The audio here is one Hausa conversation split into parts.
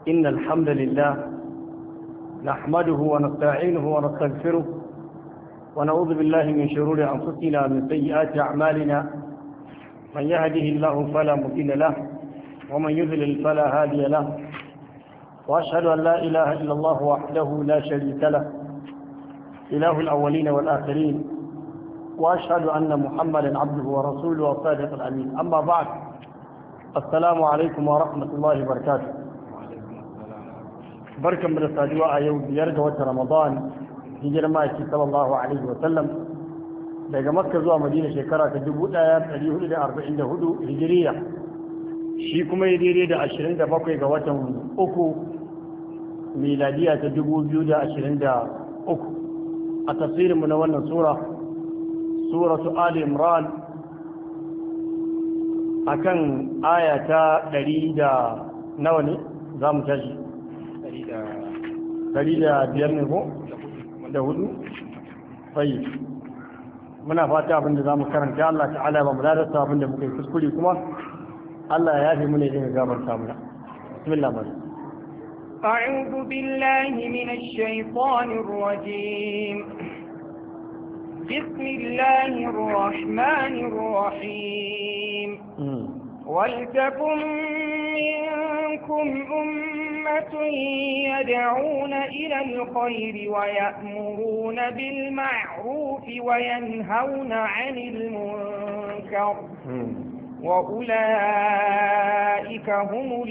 إن الحمد لله نحمده ونستعينه ونستغفره ونعوذ بالله من شرور أنفسنا من سيئات أعمالنا من يهده الله فلا مضل له ومن يضلل فلا هادي له وأشهد أن لا إله إلا الله وحده لا شريك له إله الأولين والآخرين وأشهد أن محمدا عبده ورسوله وصادق الأمين أما بعد السلام عليكم ورحمة الله وبركاته بركة من الصدوة يوم يرجع رمضان hijirar ma'aiki sallallahu alaihi wa sallam daga makka zuwa madina shekara ta 1444 hijiriya shi kuma ya daidai da 27 ga watan uku miladiya ta 2023 a tafsirinmu na wannan sura suratu ali imran akan aya ta 100 da nawa ne za mu tashi 105 ne ko da hudu sai muna fata abin da zamu karanta Allah ta'ala ba mu ladasta abin da muka yi kuskure kuma Allah ya yafe mu ne daga gabarta mu bismillah bari أعوذ بالله من الشيطان الرجيم بسم الله الرحمن الرحيم ولتكن منكم أمة يدعون إلى الخير ويأمرون بالمعروف وينهون عن المنكر وأولئك هم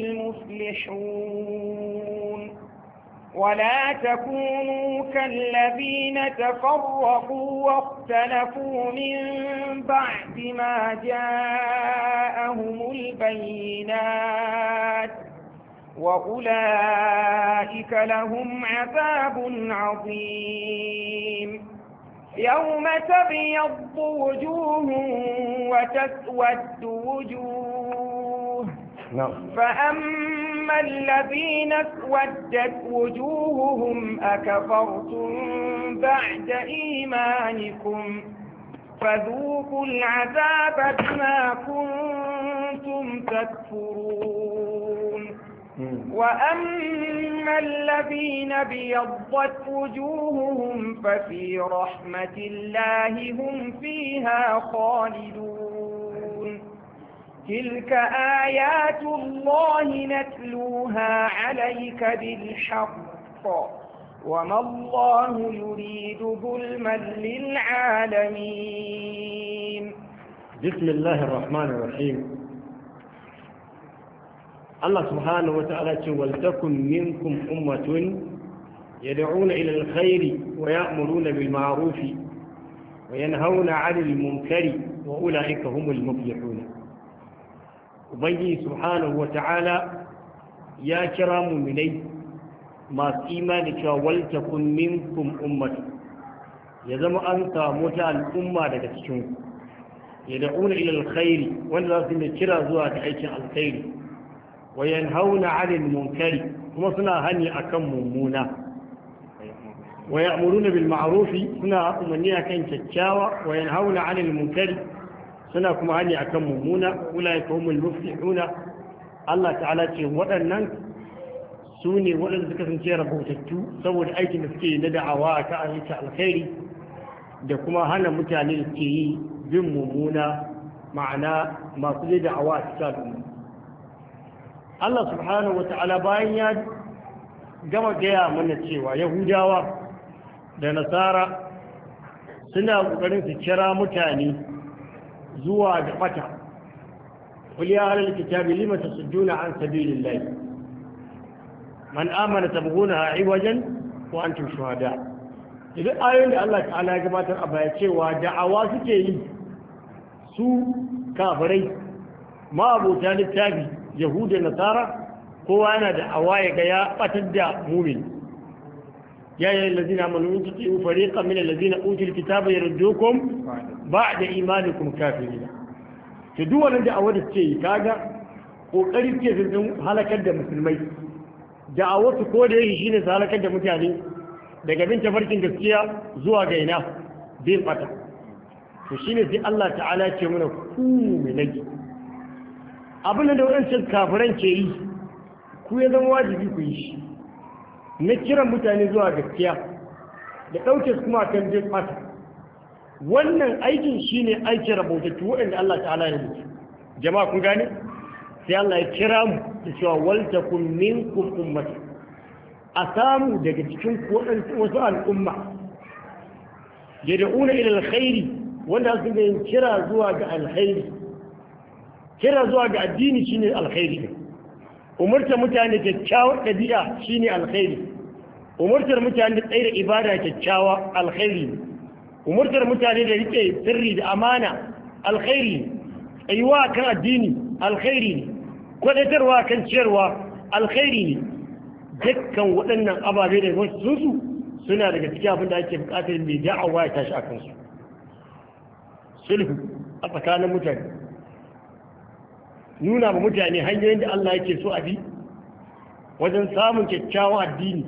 المفلحون ولا تكونوا كالذين تفرقوا واختلفوا من بعد ما جاءهم البينات وأولئك لهم عذاب عظيم يوم تبيض وجوه وتسود وجوه نعم فأما الذين اسودت وجوههم أكفرتم بعد إيمانكم فذوقوا العذاب بما كنتم تكفرون وأما الذين بيضت وجوههم ففي رحمة الله هم فيها خالدون تلك آيات الله نتلوها عليك بالحق وما الله يريد ظلما للعالمين بسم الله الرحمن الرحيم الله سبحانه وتعالى ولتكن منكم أمة يدعون إلى الخير ويأمرون بالمعروف وينهون عن المنكر وأولئك هم المفلحون وبنجي سبحانه وتعالى يا كرام مني ما إيمانك ولتكن منكم أمة يزم أنت متى الأمة لتكشون يدعون إلى الخير ولا كرا زوات عيش الخير وينهون عن المنكر kuma suna hani akan mummuna wa ya'muruna bil ma'ruf suna umarni akan kyakkyawa wa yanhauna 'anil munkari suna kuma hani akan mummuna ulaika humul muflihuna Allah ta'ala ce waɗannan su ne waɗanda suka kasance rahotattu saboda aikin da suke na da'awa a kan ayyuka alkhairi da kuma hana mutane da ke yi bin mummuna ma'ana masu zai da'awa a cikin al'umma Allah subhanahu wa ta'ala bayan ya gama gaya mana cewa Yahudawa da Nasara suna ƙoƙarin su kira mutane zuwa da ɓata. Kuli ya halar kitabi lima ta sujjuna an sabilillahi. Man amana tabghuna a wajen wa antum shuhada. Idan ayoyin da Allah ta'ala ya gabatar a baya cewa da'awa suke yi su kafirai ma abota littafi yahuda nasara kowa yana da awaye ga ya batar da mumin ya yi lalazina manu in tuti fariqan min allazina utul kitaba yardukum ba'da imanikum kafirina to duk wannan da awar ce kaga kokari ke sun halakar da musulmai da awatu ko da yake shine su halakar da mutane daga bin tafarkin gaskiya zuwa ga ina bin bata to shine sai Allah ta'ala ce mana ku milaki abin da waɗancan kafiran ke yi ku ya zama wajibi ku yi shi na kiran mutane zuwa gaskiya da ɗauke su kuma kan jin fata wannan aikin shine aikin rabotattu waɗanda Allah ta'ala ya rubuta jama'a kun gane sai Allah ya kira mu da cewa waltakum minkum ummati a samu daga cikin wasu al'umma yad'una ila alkhairi wanda su ga kira zuwa ga alkhairi kira zuwa ga addini shine alkhairi umurta mutane kyakkyawar ɗabi'a shine alkhairi umurtar mutane da tsaye ibada kyakkyawa alkhairi umurtar mutane da rike sirri da amana alkhairi tsayuwa kan addini alkhairi ne kwadatarwa kan ciyarwa alkhairi ne dukkan waɗannan ababe da wasu su suna daga cikin abin da ake buƙatar mai da'awa ya tashi a kansu sulhu a tsakanin mutane nuna ma mutane hanyoyin da Allah yake so a bi wajen samun kyakkyawan addini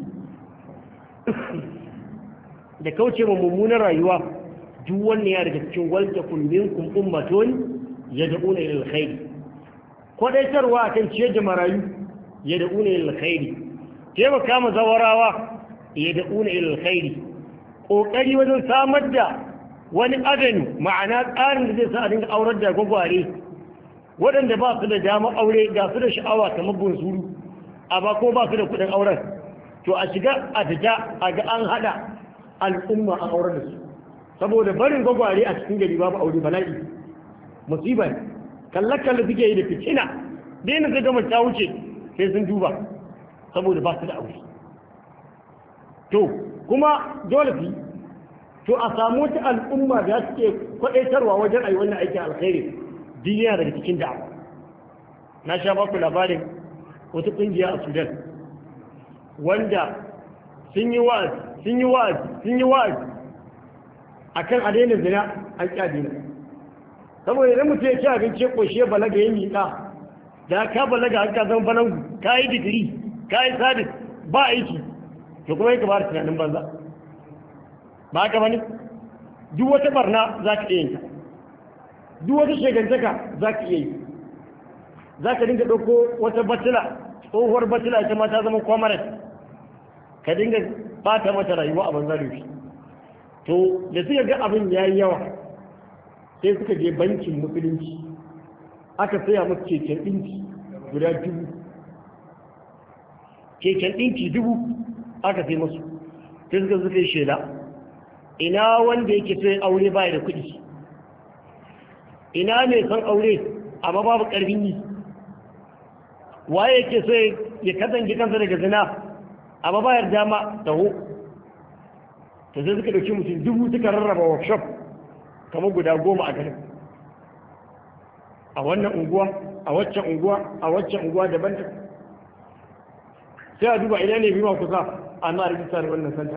da kauce ma mummunan rayuwa duk wannan ya daga cikin walta kullum kun ummatun yad'una ila alkhair kwadaitarwa kan ciyar da marayu yad'una ila alkhair taimaka ma zawarawa yad'una ila alkhair kokari wajen samar da wani adani ma'ana tsarin da zai sa a dinga aurar da gwagware waɗanda ba su da dama aure ga su da sha'awa kamar bunsuru a ba ko ba su da kuɗin auren to a shiga a fita a ga an haɗa al'umma a auren da su saboda barin gwagware a cikin gari babu aure bala'i musiba ne kalle-kalle suke yi da fitina daina zai gama ta wuce sai sun duba saboda ba su da aure to kuma dole fi to a samu wata al'umma da suke kwaɗaitarwa wajen ayi wannan aikin alkhairi duniya daga cikin da'awa na sha baku labarin wata ƙungiya a sudan wanda sun yi wa'azi sun yi wa'azi sun yi wa'azi akan a daina zina an ƙi daina saboda idan mutum ya ci abinci ƙoshe ya balaga ya miƙa da ka balaga an ka zama balangu ka yi digiri ka yi sadis ba aiki to kuma yake ba da tunanin banza ba haka bane duk wata barna za ka iya yin duk wata shegantaka za ka iya yi za ka dinga ɗauko wata batila tsohuwar batila ita ma ta zama kwamarat ka dinga bata mata rayuwa a banza da to da suka ga abin ya yi yawa sai suka je bankin musulunci aka saya musu keken ɗinki guda dubu keken ɗinki dubu aka sai masu sai suka suka yi shela ina wanda yake sai aure baya da kuɗi ina ne son aure amma babu ƙarfin yi waye yake so ya kasance kansa daga zina amma bayar dama taho ta sai suka ɗauki mutum dubu suka rarraba workshop kamar guda goma a garin a wannan unguwa a waccan unguwa a waccan unguwa daban ta sai a duba ina ne biyu kusa a na rijista da wannan santa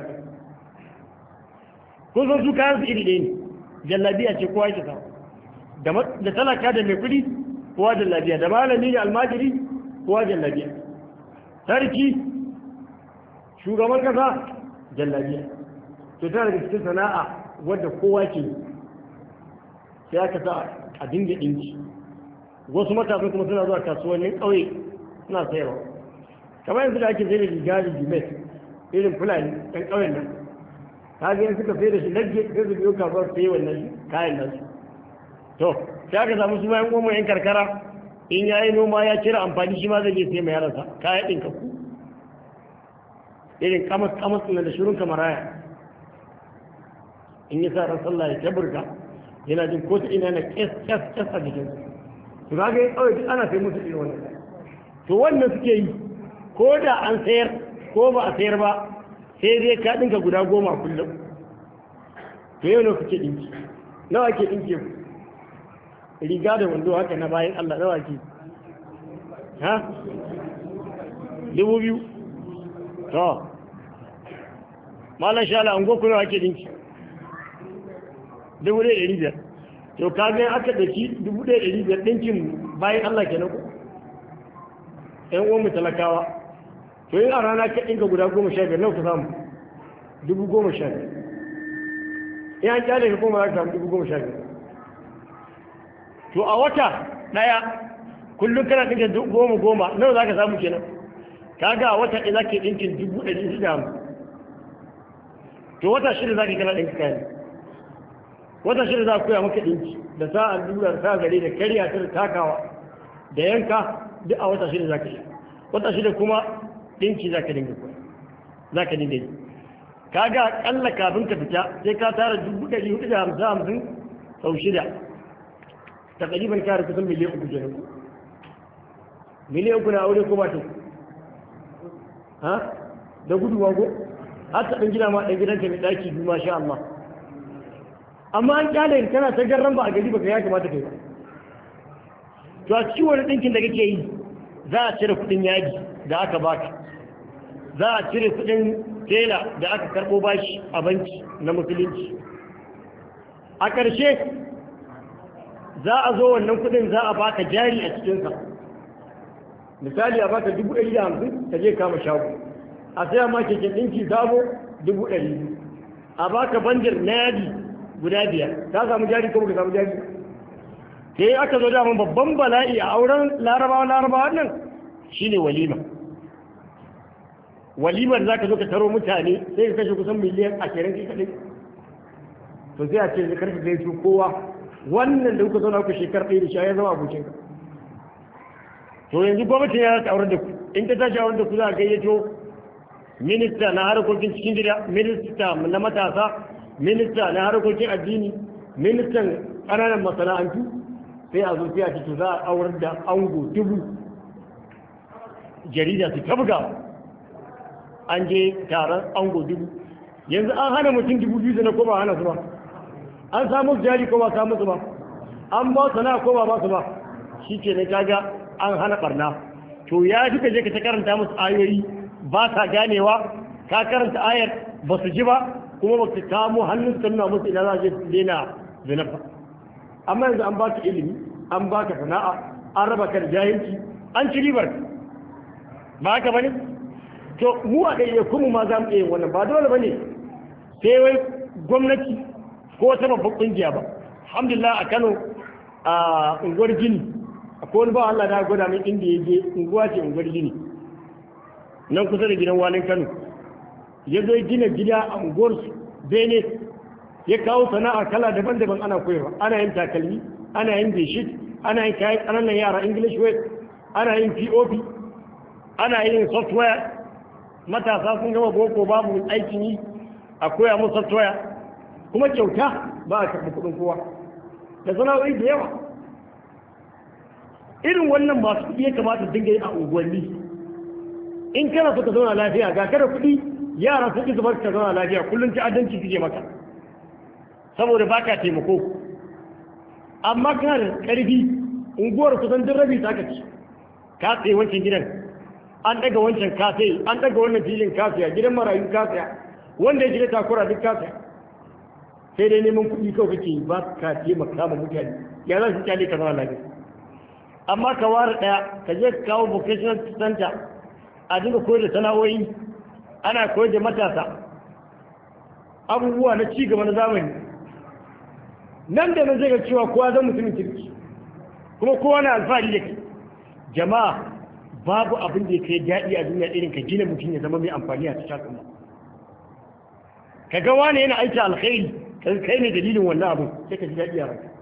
kun san su kayan su iri ɗaya ne jallabiya ce kowa yake sa da talaka da mai kuɗi kowa jallabiya da malami da almajiri kowa jallabiya sarki shugaban kasa jallabiya to tana daga cikin sana'a wadda kowa ke sai aka sa a dinga ɗinki wasu matasan kuma suna zuwa kasuwannin ƙauye suna sayarwa kamar yanzu da ake sai da riga da jimet irin fulani ɗan ƙauyen nan ta ga suka sai da shi lagge sai su biyo kasuwar sai wannan kayan nan to sai aka samu su bayan goma yan karkara in ya yi noma ya cire amfani shi ma zai je sai mai yaransa kayan ɗinka ku irin kamas kamas ɗin da shirin kamaraya in yi sa ran sallah ya taburka yana jin ko ta ina na kes kes kes a jikin to ga ga kawai duk ana sai musu irin wannan to wannan suke yi ko da an sayar ko ba a sayar ba sai dai ka dinka guda goma kullum to yau ne kuke dinki nawa ke dinki ku riga da wando haka na bayan Allah nawa ke ha dubu biyu to malam shala an goku nawa ke dinki dubu ɗaya ɗari biyar to ka ga aka ɗauki dubu ɗaya ɗari biyar ɗinkin bayan Allah ke ku ‘yan uwan mu talakawa to yin a rana ka ɗinka guda goma sha biyar nawa ka samu dubu goma sha biyar in an kyale ka koma za ka samu dubu goma sha biyar to a wata ɗaya kullum kana ɗinka goma goma nawa za ka samu kenan kaga a wata ɗaya za ka ɗinkin dubu ɗari shida hamsin to wata shida za ka kana ɗinka kayan wata shida za ka koya maka ɗinki da sa allura da sa gare da karya ta da takawa da yanka duk a wata shida za ka yi wata shida kuma ɗinki za ka dinga koya za ka dinga yi kaga akalla kafin ka fita sai ka tara dubu ɗari hudu da hamsin hamsin sau shida ta ƙariban kare kusan miliyan uku kenan miliyan uku na aure ko ba ta ha da gudu wago har ta ɗan gida ma ɗan gidanka mai ɗaki biyu masha Allah amma an kyale kana ta garran ba a gari baka ya kamata kai ba to a cikin wani ɗinkin da kake yi za a cire kuɗin yaji da aka baka za a cire kuɗin tela da aka karɓo bashi a banki na musulunci a ƙarshe za a zo wannan kuɗin za a baka jari a cikinsa misali a baka dubu ɗari da hamsin ka je kama shago a saya ma keken ɗinki sabo dubu ɗari biyu a baka bandir na yadi guda biyar ka samu jari ko ka samu jari sai aka zo daman babban bala'i a auren larabawa larabawa nan shine walima walimar za ka zo ka taro mutane sai ka kashe kusan miliyan ashirin kai kaɗai to sai a ce zai karfi zai su kowa wannan da kuka zauna kuka shekar ɗaya da shi ya zama abokinka to yanzu gwamnati ya ta aure da ku in ta tashi aure da ku za a gayyato minista na harkokin cikin gida minista na matasa minista na harkokin addini ministan ƙananan masana'antu sai a zo sai a cikin za a aure da ango dubu jarida su tabga an je taron ango dubu yanzu an hana mutum dubu biyu na ko ba hana su ba an samu jari ko ba samu su ba an ba su na ko ba ba su ba shi ke ne kaga an hana barna to ya duka je ka ta karanta musu ayoyi ba ta ganewa ka karanta ayar ba su ji ba kuma ba ka kamo hannun su nuna musu ina za je su daina zina ba amma yanzu an baka ilimi an baka sana'a an raba ka da jahilci an ci ribar ba haka bane to mu a ɗaya kuma ma za mu iya yin wannan ba dole bane sai wai gwamnati ko wata babban ƙungiya ba alhamdulillah a Kano a unguwar Gini akwai wani ba Allah na gwada min inda ya je unguwa ce unguwar Gini nan kusa da gidan walin Kano ya zo gina gida a unguwar Bene ya kawo sana'a kala daban-daban ana koyarwa ana yin takalmi ana yin beshit ana yin kayan ƙananan yara English way ana yin POP ana yin software matasa sun gama boko babu aikin yi a koya musu software kuma kyauta ba a karɓi kuɗin kowa da sana'o'i da yawa irin wannan masu kuɗi ya kamata dinga yi a unguwanni in kana so ka zauna lafiya ga kada kuɗi yara sun ƙi zubar ka zauna lafiya kullum ci addanci suke maka saboda baka taimako amma kana da ƙarfi unguwar kusan duk rabi ta ci ka tsaye wancan gidan an daga wancan kafe an daga wannan filin kafiya gidan marayu kafiya wanda ya shiga takura duk kafiya sai dai neman kuɗi kawai kake ba ka taimaka ma mutane ya za su kyale ka zama lafiya amma ka ware ɗaya ka je ka kawo vocational center a dinga koyar da sana'o'i ana koyar da matasa abubuwa na ci gaba na zamani nan da nan zai ga cewa kowa zan mutumin kirki kuma kowa na alfahari da kai jama'a babu abin da ya kai daɗi a duniya irin ka gina mutum ya zama mai amfani a cikin al'umma ka ga wani yana aiki alkhairi kai ne dalilin wannan abu sai ka ji daɗi a ranka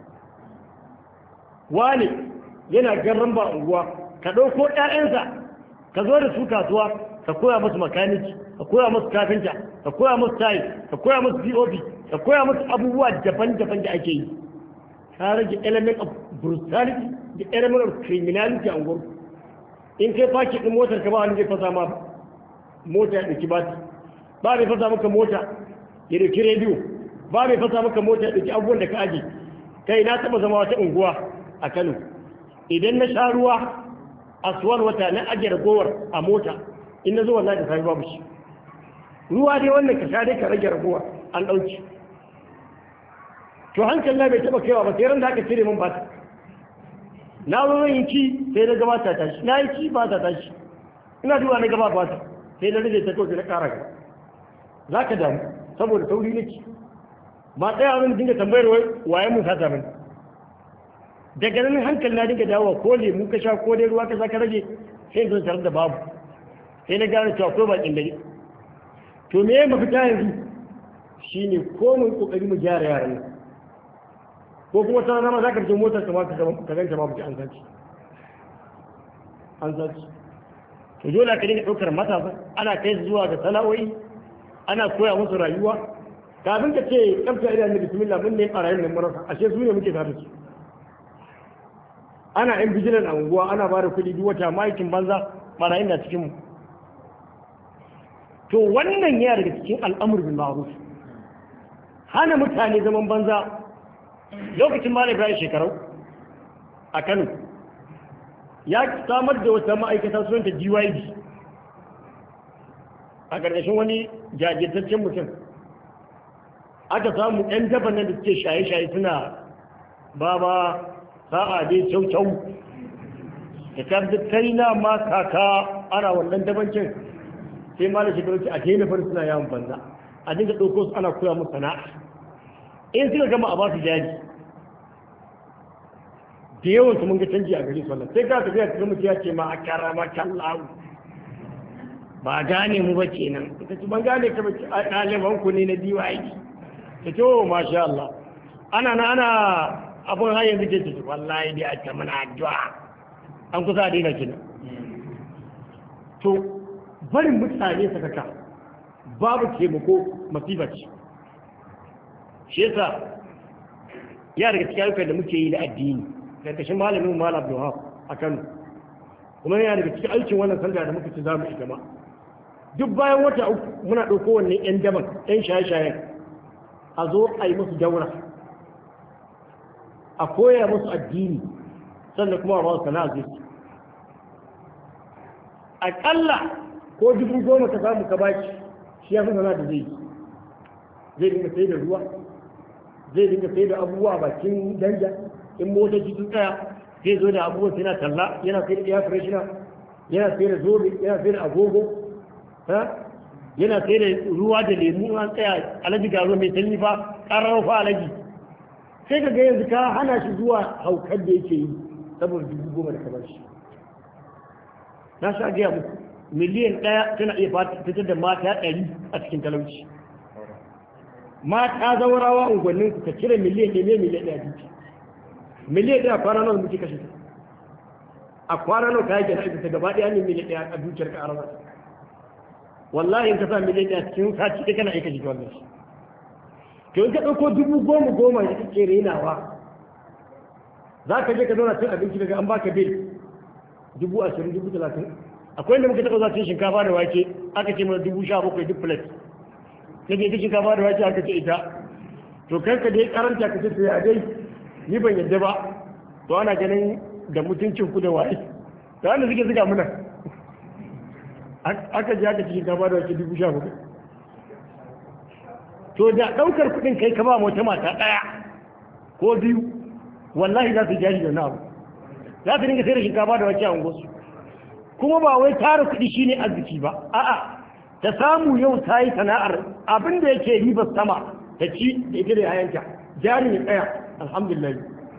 wani yana garran ba unguwa ka ɗauko ƴaƴansa ka zo da su kasuwa ka koya musu makaniki ka koya musu kafinta ka koya musu tayi ka koya musu pop ka koya musu abubuwa daban-daban da ake yi ka rage element of brutality da element of criminality a unguwar in kai faki ɗin motar ka ba wani zai fasa ma mota ya ɗauki bati ba mai fasa maka mota ya ɗauki rediyo ba mai fasa maka mota ya ɗauki abubuwan da ka aje kai na taɓa zama wata unguwa a kano idan na sha ruwa a suwar wata na ajiye ragowar a mota in na zo wallahi da sami babu shi ruwa dai wannan ka sha dai ka rage ragowa an ɗauki to hankali na bai taɓa kaiwa ba sai ran da aka cire min bata na zo zan yi ci sai na gaba ta tashi na yi ci ba ta tashi ina duba na gaba ba ta sai na rage ta kawai na ƙara gaba za ka damu saboda sauri na ci ba tsaya wani dinga tambayar waye mun sata mani daga nan hankali na dinga dawowa ko lemu ka sha ko dai ruwa ka sha ka rage sai zo tare da babu sai na gane cewa ko bakin dare to me ya mafita yanzu shine ko mun kokari mu gyara yaran nan ko kuma ta nama za ka je motar kama ka ganta ma an sace an sace to dole ka dinga ɗaukar matasa ana kai su zuwa ga sana'o'i ana koya musu rayuwa kafin ka ce kamta idan da bismillah mun ne ɓarayin nan marasa ashe su ne muke tare su ana yan bijilan a unguwa ana ba da kuɗi duk wata ma'aikin banza ɓarayin na cikin mu to wannan yana daga cikin al'amur bin ma'ruf hana mutane zaman banza lokacin malam ibrahim shekarau a kano ya samar da wata ma'aikata sunanta gyd a ƙarƙashin wani jajirtaccen mutum aka samu ɗan daban nan da suke shaye-shaye suna ba ba sa'a dai kyau-kyau da karfi kai na ma kaka ana wannan dabancin sai malam shekaru ce a daina farin suna yawon banza a dinga ɗauko su ana koya musu sana'a in suka gama a ba su jari da yawan su mun ga canji a gari sallah sai ka tafiya cikin mutum ya ce ma a kara ma kallahu ba gane mu ba kenan ita ce ban gane ka ba a ɗaliban ku ne na DYD ta ce oh masha Allah ana na ana abun har yanzu ke ce wallahi dai a ta mana addu'a an kusa a daina kenan to barin mutane sakaka babu taimako masifa ce shi yasa ya daga cikin ayyukan da muke yi na addini karkashin malamin malam abdulhaf a kano kuma yana daga cikin aikin wannan sanda da muka ci za mu igama duk bayan wata uku muna ɗauko wannan yan daban yan shaye-shayen a zo a yi musu daura a koya musu addini sannan kuma a ba su sana'a zai aƙalla ko dubu goma ka samu ka baki shi ya fi sana'a da zai yi zai dinga sai da ruwa zai dinga sai da abubuwa bakin danja in motoci sun tsaya zai zo da abubuwan yana talla yana sai da air freshener yana sai da zobe yana sai da agogo yana sai da ruwa da lemu an tsaya alaji ga ruwa mai sanyi fa ƙarar fa alaji sai ka ga yanzu ka hana shi zuwa haukar da yake yi saboda dubu goma da kamar shi na sha gaya muku miliyan ɗaya tana iya fitar da mata ɗari a cikin talauci mata zaurawa unguwannin ku ka cire miliyan ɗaya ne miliyan ɗaya duki miliyan ɗaya kwana nawa muke kashe ta a kwana nawa ka yake na ta gaba ɗaya ne miliyan ɗaya a dukiyar ka arama wallahi in ka sa miliyan ɗaya cikin sati ɗaya kana aika jiki wannan shi to in ka ɗauko dubu goma goma da kake renawa za ka je ka zauna cin abinci daga an baka bil dubu ashirin dubu talatin akwai inda muka taɓa za cin shinkafa da wake aka ce mana dubu sha bakwai duk plate na ke shinkafa da wake aka ce ita to kanka dai karanta ka ce to ya dai ni ban yadda ba to ana ganin da mutuncin ku da waye da wanda suke zuga muna aka ji aka cikin gaba da wake dubu sha hudu to da ɗaukar kuɗin kai ka ba wata mata ɗaya ko biyu wallahi za su jari da na abu za su dinga sai da shinkafa da wake a unguwarsu kuma ba wai tara kuɗi shine arziki ba a'a ta samu yau ta yi sana'ar abin da yake ribar sama ta ci da ita da yayanta jari ne tsaya alhamdulillah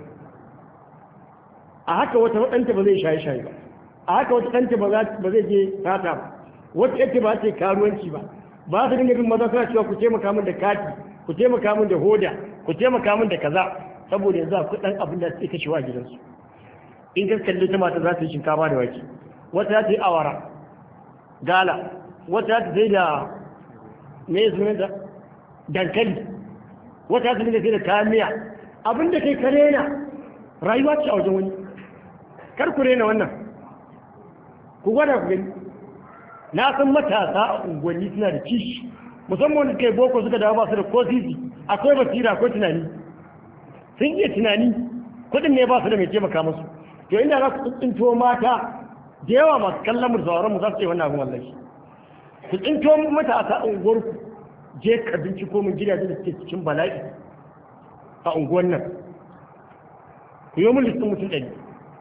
a haka wata ɗanta ba zai shaye shaye ba a haka wata ɗanta ba zai je sata ba wata yake ba ce karuwanci ba ba su dinga bin maza suna cewa ku taimaka min da kati ku taimaka min da hoda ku taimaka min da kaza saboda yanzu akwai ɗan abin da suke kashewa gidansu in ka kalli ta mata za ta yi shinkafa da wake wata za ta yi awara gala wata za ta sai da me sunanta dankali wata za ta sai da kayan miya abin da kai ka rena rayuwa ce a wajen wani kar ku rena wannan ku gwada ku gani na san matasa a unguwanni suna da kishi musamman wanda kai boko suka dawo ba su da ko sisi akwai basira akwai tunani sun iya tunani kuɗin ne ba su da mai taimaka musu to inda za ku tsinto mata da yawa masu kallon mu sauran mu za su ce wannan abin wallahi ku tsinto matasa a unguwar ku je ka binciko min gidajen da suke cikin bala'i a unguwar nan ku yi mun listin mutum ɗari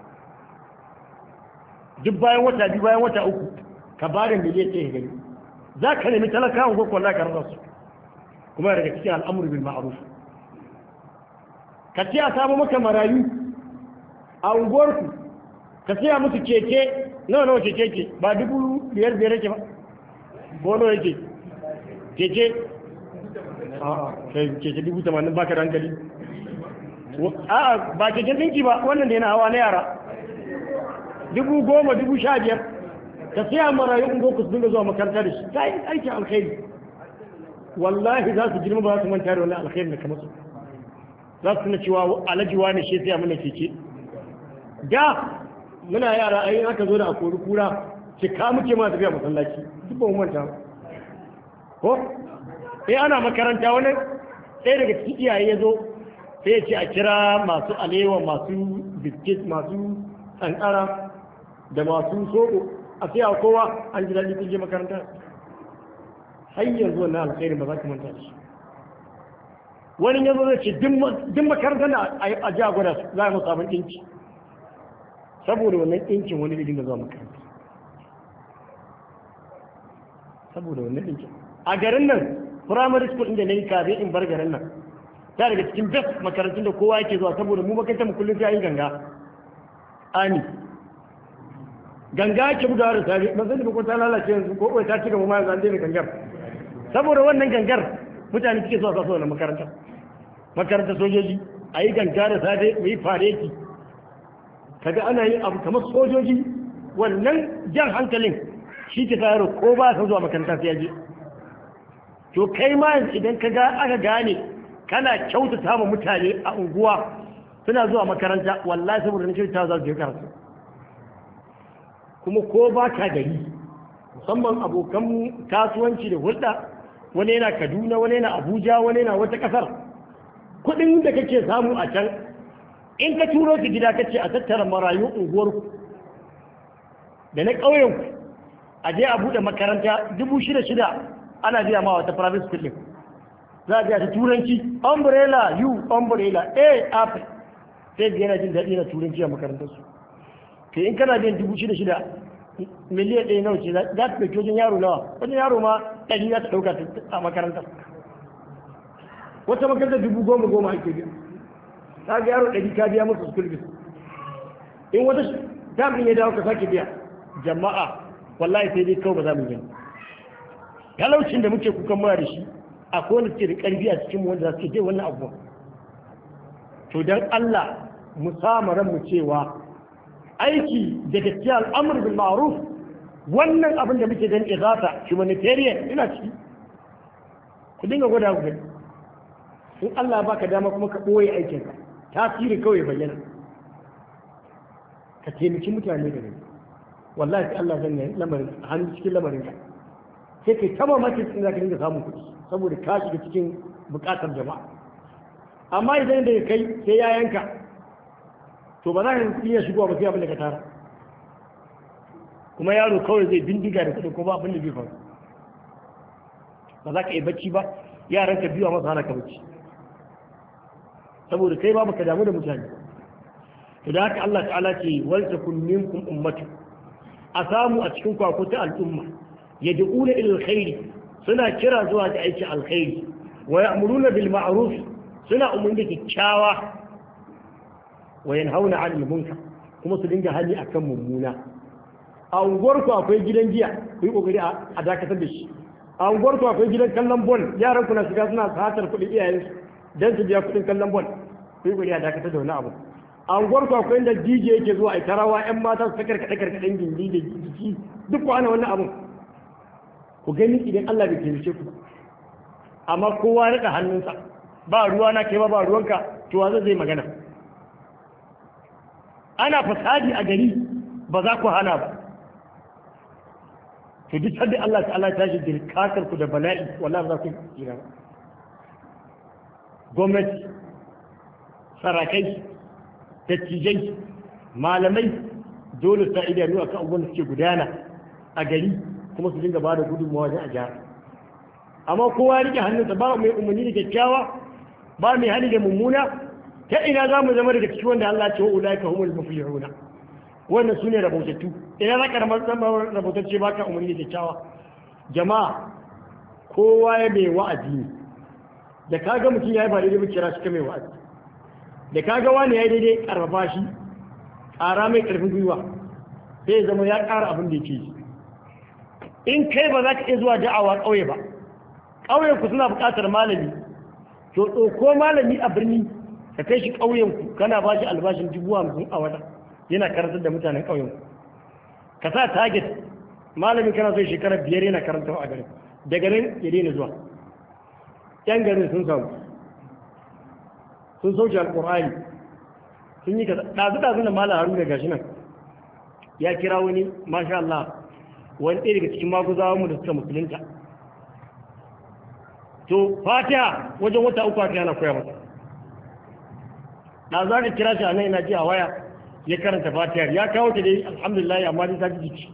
duk bayan wata biyu bayan wata uku ka ba da miliyan ɗaya gani za ka nemi talakawan ko kwallon ka rasa su kuma daga cikin al'amur bil ma'ruf ka ce a samu maka marayu a unguwarku ka siya musu keke nawa nawa keke ke ba dubu biyar biyar yake ba bono yake keke keke dubu tamanin baka da hankali a'a ba keken dinki ba wannan da yana hawa na yara dubu goma dubu sha biyar ka siya marayu in goku su dinga zuwa makaranta da shi ta yi aikin alkhairi wallahi za su girma ba za su manta da wani alkhairi da kamar su za su tuna cewa alaji wani shi sai mana keke da muna yara ai aka zo da akori kura ki ka muke ma tafiya masallaci duk ba mu manta ko eh ana makaranta wani ɗaya daga cikin iyaye ya zo sai ya ce a kira masu alewa masu biskit masu kankara da masu soko a sai kowa an ji daɗi kun je makaranta har yanzu wannan alkhairin ba za ka manta shi wani yanzu zai ce duk makarantar da a ji a gwada su za a musu abin ɗinki saboda wannan ɗinkin wani da dinga zuwa makaranta saboda wannan ɗinkin a garin nan primary school inda na yi kafin in bar garin nan ta daga cikin best makarantun da kowa yake zuwa saboda mu makarantar mu kullum sai yin ganga ani ganga ake bugawa da safe ban sani ko ta lalace yanzu ko ta ci gaba ma yanzu an daina gangar saboda wannan gangar mutane suke zuwa kasuwa na makaranta makaranta sojoji a yi ganga da safe mu yi fareti kaga ana yin abu kamar sojoji wannan jan hankalin shi ke tayar ko ba san zuwa makaranta sai ya je to kai ma idan ka ga aka gane kana kyautata ma mutane a unguwa suna zuwa makaranta wallahi saboda na kyautata za su je karatu kuma ko ba ka gari musamman abokan kasuwanci da hulɗa wani yana kaduna wani yana abuja wani yana wata ƙasar kuɗin da kake samu a can in ka turo su gida kace a tattara marayu unguwarku da na ƙauyenku a je a buɗe makaranta dubu shida shida ana biya ma wata private school ɗin za a biya ta turanci umbrella u umbrella a app sai ga yana jin daɗi na turanci a makarantarsu to in kana biyan dubu shida shida miliyan ɗaya nawa ce za ta ɗauki wajen yaro nawa wajen yaro ma ɗari za ta ɗauka a makarantar wata makarantar dubu goma goma ake biya ta ga yaro ɗari ka biya musu school fees in wata damin ya dawo ka sake biya jama'a wallahi sai dai kawai ba za mu gani talaucin da muke kukan mura da shi akwai wanda suke da ƙarfi a cikin wanda za su je wannan abu to dan Allah mu sama ran mu cewa aiki da gaskiya al'amur bil ma'ruf wannan abin da muke gani igata humanitarian ina ciki ku dinga gwada ku gani in Allah ya baka dama kuma ka ɓoye aikinka tasiri kawai bayyana ka taimaki mutane da gani wallahi sai Allah zan yi lamarin hannu cikin lamarin ka sai kai ta mamakin sun zaka dinga samun kuɗi saboda ka shiga cikin buƙatar jama'a amma idan da kai sai ya yanka to ba za ka iya shigowa ba sai abin da ka tara kuma yaro kawai zai bindiga da kuɗi ko ba abin da bai faru ba za ka yi bacci ba yaran ka biyu a masa hana ka bacci saboda kai ba ka damu da mutane to da haka Allah ta'ala ce wal takun minkum ummatu a samu a cikin kwako ta al'umma yad'una ila alkhairi suna kira zuwa ga aikin alkhairi wa ya'muruna bil ma'ruf suna umarni da kyakkyawa wa yanhauna 'anil munkar kuma su dinga hali akan mummuna a unguwarku akwai gidan giya ku yi kokari a dakatar da shi a unguwarku akwai gidan kallon bol yaran ku na shiga suna satar kuɗin iyayensu dan su biya kuɗin kallon bol ku yi kokari a dakatar da wani abu a unguwarku akwai inda DJ yake zuwa a tarawa ƴan mata su sakar kaɗe karkaɗen gindi da jiki duk ku ana wannan abun ku gani idan Allah bai taimake ku amma kowa rika hannunsa ba ruwa na kai ba ba ruwanka to wa zai magana ana fasadi a gari ba za ku hana ba to duk sadda Allah ta'ala ta shi dirkakar ku da bala'i wallahi za ku tsira ba gwamnati sarakai dattijai malamai dole sa idanu akan abubuwan da suke gudana a gari kuma su dinga ba da gudunmawa wajen a gyara amma kowa rike hannunsa ba mai umarni da kyakkyawa ba mai hali da mummuna ta ina za mu zama daga cikin wanda Allah ce wa ulaika humul muflihuna wannan sune rabautattu ina za ka rabautacce ba ka umarni da kyakkyawa jama'a kowa ya mai wa'azi ne da kaga mutum ya yi ba daidai ba kira shi ka mai wa'azi da kaga wani ya yi daidai karfafa shi ƙara mai ƙarfin gwiwa sai ya zama ya ƙara abin da yake yi in kai ba za ka iya zuwa da'awa ƙauye ba ƙauyen ku suna buƙatar malami to ɗauko malami a birni ka kai shi ƙauyen ku kana ba shi albashin dubu hamsin a wata yana karantar da mutanen ƙauyen ku ka sa target malami kana so shekara biyar yana karanta a garin daga nan ya daina zuwa yan garin sun samu sun sauke alƙur'ani sun yi kaza ɗazu ɗazu da malam haruna gashi nan ya kira wani masha Allah wani ɗaya daga cikin maguzawa mu da suka musulunta to fatiha wajen wata uku aka yana koya masa da za ka kira shi a nan ina ji a waya ya karanta fatihar ya kawo ta dai alhamdulillah amma dai ta ji jiki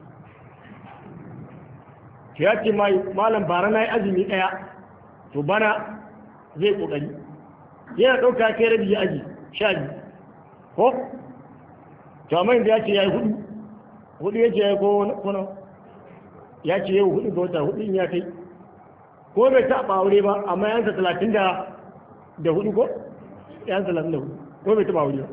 to ya ce malam bara na yi azumi ɗaya to bana zai ƙoƙari yana ɗauka kai rabi ya aji sha biyu ko to amma inda ya ce ya yi hudu hudu ya ce ya yi ko ya ce yau hudu ga wata hudu in ya kai ko bai taɓa aure ba amma yansa talatin da da hudu ko yansa talatin da hudu ko bai taɓa aure ba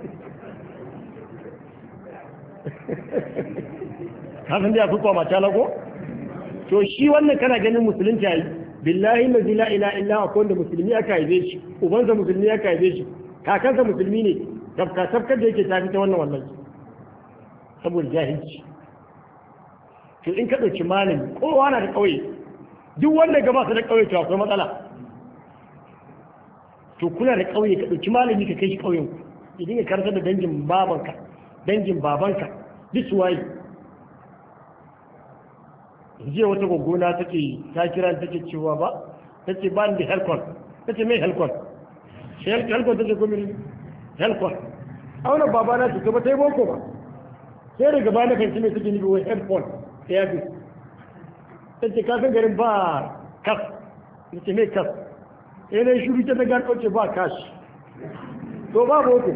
kafin da ya fi kwama ta ko to shi wannan kana ganin musulunci yayi billahi la ila ila illa akwai wanda musulmi aka haife shi ubansa musulmi aka haife shi kakansa musulmi ne tafka tafkar da yake tafi ta wannan wallahi saboda jahilci to in ka ɗauki malami kowa na da ƙauye duk wanda gaba su da ƙauye to akwai matsala to kuna da ƙauye ka ɗauki malami ka kai shi ƙauyen ku ya dinga karanta da dangin babanka dangin babanka duk su waye jiya wata gwaggona take ta kira take cewa ba ta ce ba ni da helkon ta ce mai helkon helkon ta ce kuma helkon a wani baba na ce ba ta yi boko ba sai daga ba na kanci mai suke nufi wai helkon ta yafi ta ce kasan garin ba kas ta ce mai kas yanayi shuru ta daga ɗauce ba kashi to ba boko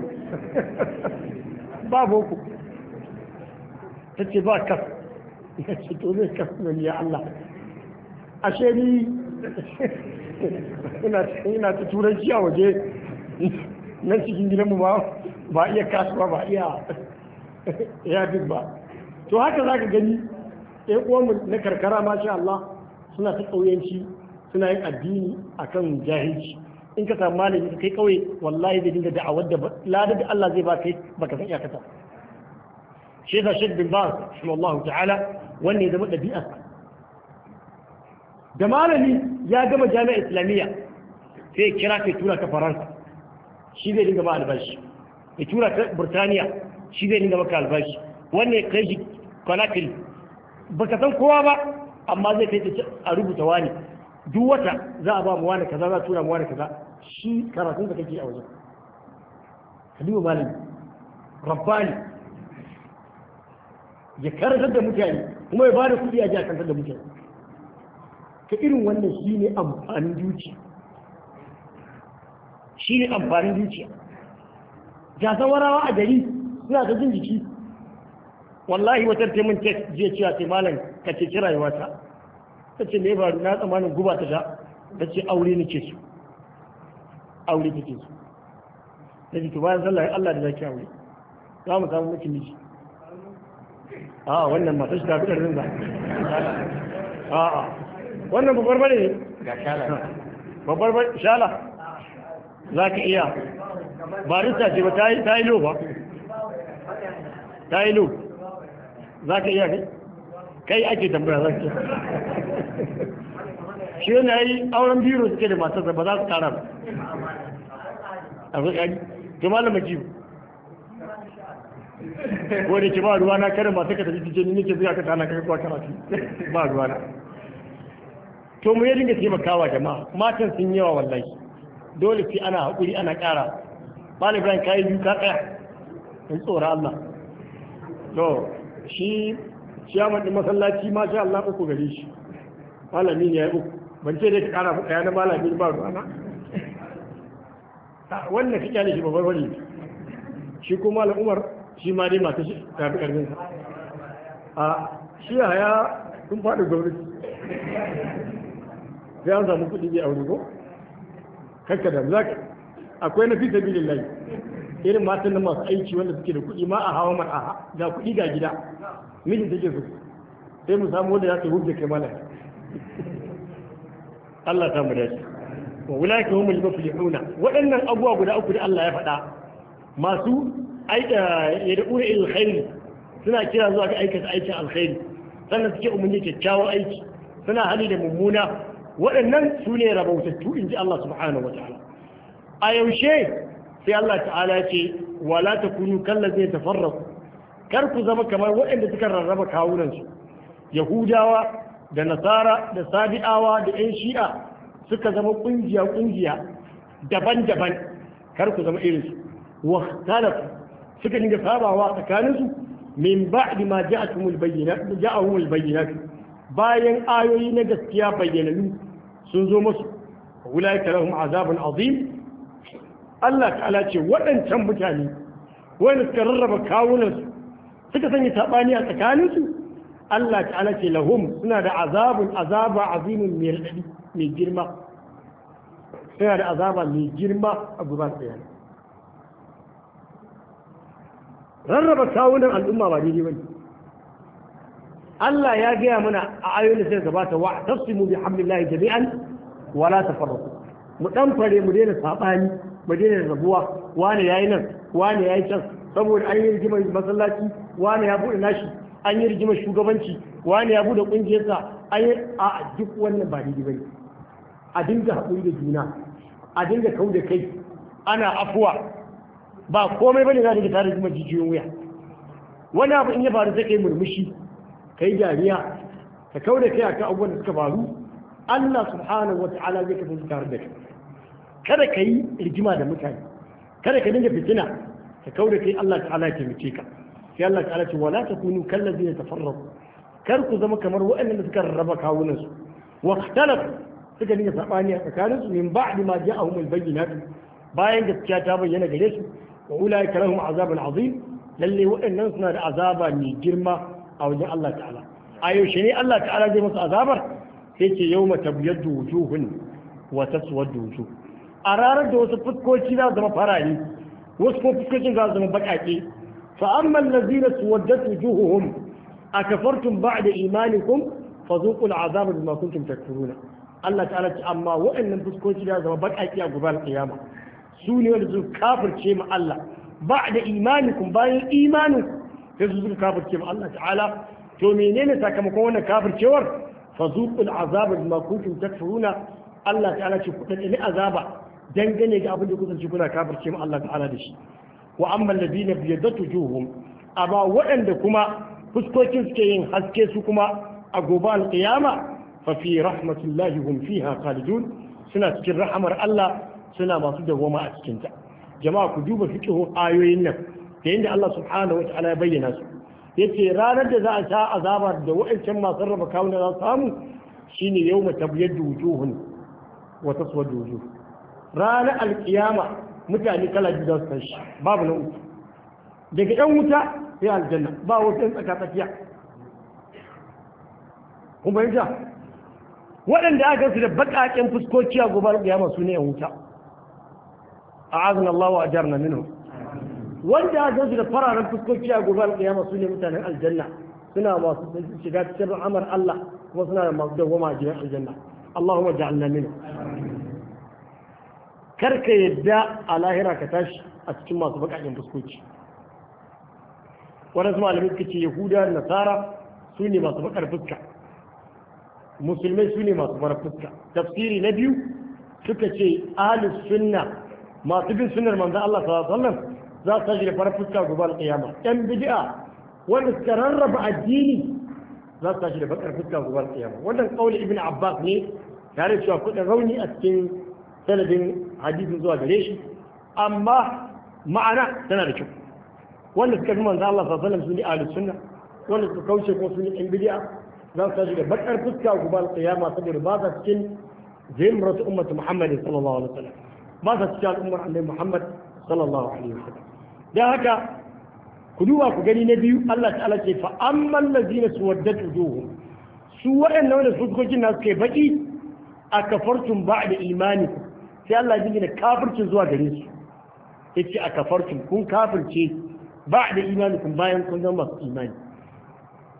ba boko ta ce ba kas ya ce to zai kas ne ya Allah ashe ni ina ta turanci a waje nan cikin gidanmu ba ba iya kasuwa ba iya ya ba to haka za ka gani ɗaya uwanmu na karkara masha Allah suna ta ƙauyenci suna yin addini akan jahilci in ka samu malami ka kai ƙauye wallahi zai dinga da'awar da lada da Allah zai ba kai baka san iyakata shi yasa Sheikh bin Baz rahimahullahu ta'ala wanne ya zama ɗabi'a da malami ya gama jami'a islamiyya sai kira kai tura ta Faransa shi zai dinga ba albashi ya tura ta Burtaniya shi zai dinga maka albashi wanne kai shi Conakry baka san kowa ba amma zai kai a rubuta wani duk wata za a ba mu wani kaza za a tura mu wani kaza shi karatun da kake a wajen kalimu malami rabbani ya karantar da mutane kuma ya bada kuɗi a ji a karantar da mutane ka irin wannan shi ne amfanin zuciya shi ne amfanin zuciya gasan warawa a gari suna ta jin jiki wallahi wata taimun tek jiya cewa sai malam ka ce kira yi wata ta ce me faru na tsammanin guba ta sha ta ce aure nake su aure take su ta ce to bayan sallah Allah da zaki aure za mu samu miki miji a wannan matar shi ta fi ɗarin ba a a wannan babbar bane ne babbar bane shala za ka iya barista ce ba ta yi lo ba ta yi lo za ka iya kai kai ake tambaya za ka shi yana yi auren biro suke da matarsa ba za su tara ba a zai to malama jibu ko da ke ba ruwa na kada masu ka tafi cikin ni nake zuwa ka tana kai kuwa karatu ba ruwa na to mu ya dinga taimakawa jama'a matan sun yawa wallahi dole sai ana haƙuri ana ƙara malam ibrahim kayi biyu ka tsaya in tsora Allah to shi ciyaman ɗin masallaci ma sha Allah uku gare shi malami ne ya yi uku ban ce dai ka ƙara ɗaya na malami ba ruwa na wannan ka kyale shi babbar wani shi ko malam umar shi ma dai masu tafi ƙarfin sa a shi ya haya sun faɗi gwamnati sai an samu kuɗi bai aure ko kakka da za akwai na fi sabilin layi irin matan da masu aiki wanda suke da kuɗi ma a hawa mar a ga kuɗi ga gida mijin take so sai mu samu wanda za ta hujja kai mana Allah ta mu dace wa ulaka humul muflihuna waɗannan abubuwa guda uku da Allah ya faɗa masu aika yad'una ila alkhairi suna kira zuwa ga aikata aikin alkhairi sannan suke umarni kyakkyawan aiki suna hali da mummuna waɗannan su ne rabautattu in ji Allah subhanahu wa ta'ala a yaushe sai Allah ta'ala ce wala ta kunu kalla zai tafarraku kar ku zama kamar waɗanda suka rarraba kawunansu yahudawa da nasara da sabi'awa da yan shi'a suka zama ƙungiya ƙungiya daban-daban kar ku zama irinsu wa talafu suka dinga sabawa tsakaninsu min ba'di ma ja'atumul bayyinat ja'ahumul bayyinat bayan ayoyi na gaskiya bayyananu sun zo musu ulaika lahum azabun azim Allah ta'ala ce waɗancan mutane wanda suka rarraba kawunansu suka sanya saɓani a tsakaninsu Allah ta'ala ce lahum suna da azabun azaba azimin mai girma suna da azaba mai girma a guban tsaye rarraba kawunan al'umma ba daidai bane Allah ya gaya mana a ayoyin da sai gabata wa tafsimu bi hamdillahi jami'an wala tafarraqu mu dan fare mu daina sabani mu daina rabuwa wani yayi nan wani yayi can saboda an yi rigimar masallaci wani ya bude nashi an yi rigimar shugabanci wani ya bude kungiyarsa an yi a duk wannan ba daidai bane a dinga haƙuri da juna a dinga kau da kai ana afuwa ba komai bane za dinga tare da jijiyoyin wuya wani abu in ya faru sai kai murmushi kai dariya ka kau da kai akan abubuwan da suka faru Allah subhanahu wa ta'ala zai kasance tare da kai kada ka yi rigima da mutane kada ka dinga fitina ka kau da kai Allah ta'ala ya taimake ka sai Allah ta'ala ce wala takunu kallazina tafarraqu kar ku zama kamar waɗannan da suka rarraba kawunan su wa ikhtalafu suka dinga sabani a tsakanin su min ba'di ma ja'ahum al-bayyinat bayan gaskiya ta bayyana gare su wa ulaika lahum azabun azim lalle waɗannan suna da azaba mai girma a wajen Allah ta'ala a yaushe ne Allah ta'ala zai musu azabar sai ce yawma tabyaddu wujuhun wa taswaddu wujuh a ranar da wasu fuskoki za su zama farare wasu ko fuskokin za su zama baƙaƙe fa amma allazina suwaddat wujuhuhum akafartum ba'da imanikum fazuqul azaba bima kuntum takfuruna Allah ta'ala ce amma waɗannan fuskoki za su zama baƙaƙe a gobe kiyama su ne wanda su kafirce ma Allah ba'da imanikum bayan imanin sai su suka kafirce ma Allah ta'ala to menene sakamakon wannan kafircewar fazuqul azaba bima kuntum takfuruna Allah ta'ala ce ku dane azaba dangane ga abin da kusanci kuna kafirce mu Allah ta'ala da shi wa amma alladhina biyadatu juhum amma waɗanda kuma fuskokin suke yin haske su kuma a gobe alqiyama fa fi rahmatullahi hum fiha khalidun suna cikin rahamar Allah suna masu dawoma a cikin ta jama'a ku duba fiqhu ayoyin nan da yadda Allah subhanahu wa ta'ala ya bayyana su yace ranar da za a sha azaba da wa'ancan masu raba kawuna za su samu shine yawma tabyaddu wujuhun wa taswadu wujuh ranar alkiyama mutane kala biyu za su tashi babu na uku daga yan wuta sai aljanna ba wasu yan tsaka tsakiya kun bayyana waɗanda aka su da baƙaƙen fuskoki a gobe alkiyama su ne yan wuta a'azana Allah wa ajarna minhu wanda aka su da fararen fuskoki a gobe alkiyama su ne mutanen aljanna suna masu shiga cikin ramar Allah kuma suna da masu dawwama a gidan aljanna Allahumma ja'alna minhu karka yadda a lahira ka tashi a cikin masu bakakin fuskoki waɗansu malamai suka ce yahuda da nasara su ne masu bakar fuska musulmai su ne masu farar fuska tafsiri na biyu suka ce ahlus sunna masu bin sunnar manzon Allah sallallahu alaihi wasallam za su tashi da farar fuska gobe al-qiyama ɗan bid'a wanda suka rarraba addini za su tashi da bakar fuska gobe al-qiyama wannan kauli ibn abbas ne tare da cewa kudin rauni a cikin sanadin hadisin zuwa gare shi amma ma'ana tana da kyau wanda suka fi manzo Allah sallallahu alaihi wasallam su ne ahlus sunna wanda suka kauce ko su ne ɗan bid'a za su tashi da bakar fuska gobe al-qiyama saboda ba sa cikin zimratu ummati Muhammad sallallahu alaihi wasallam ba sa cikin al'ummar annabi Muhammad sallallahu alaihi wasallam dan haka ku duba ku gani na biyu Allah ta'ala ce fa amman ladina suwaddat wujuhum su waɗannan wanda fuskokin nasu kai baki a kafartum ba'da imanikum sai Allah ya gina kafircin zuwa gare su yace a kafartum kun kafirce ba'da imanikum bayan kun zama masu imani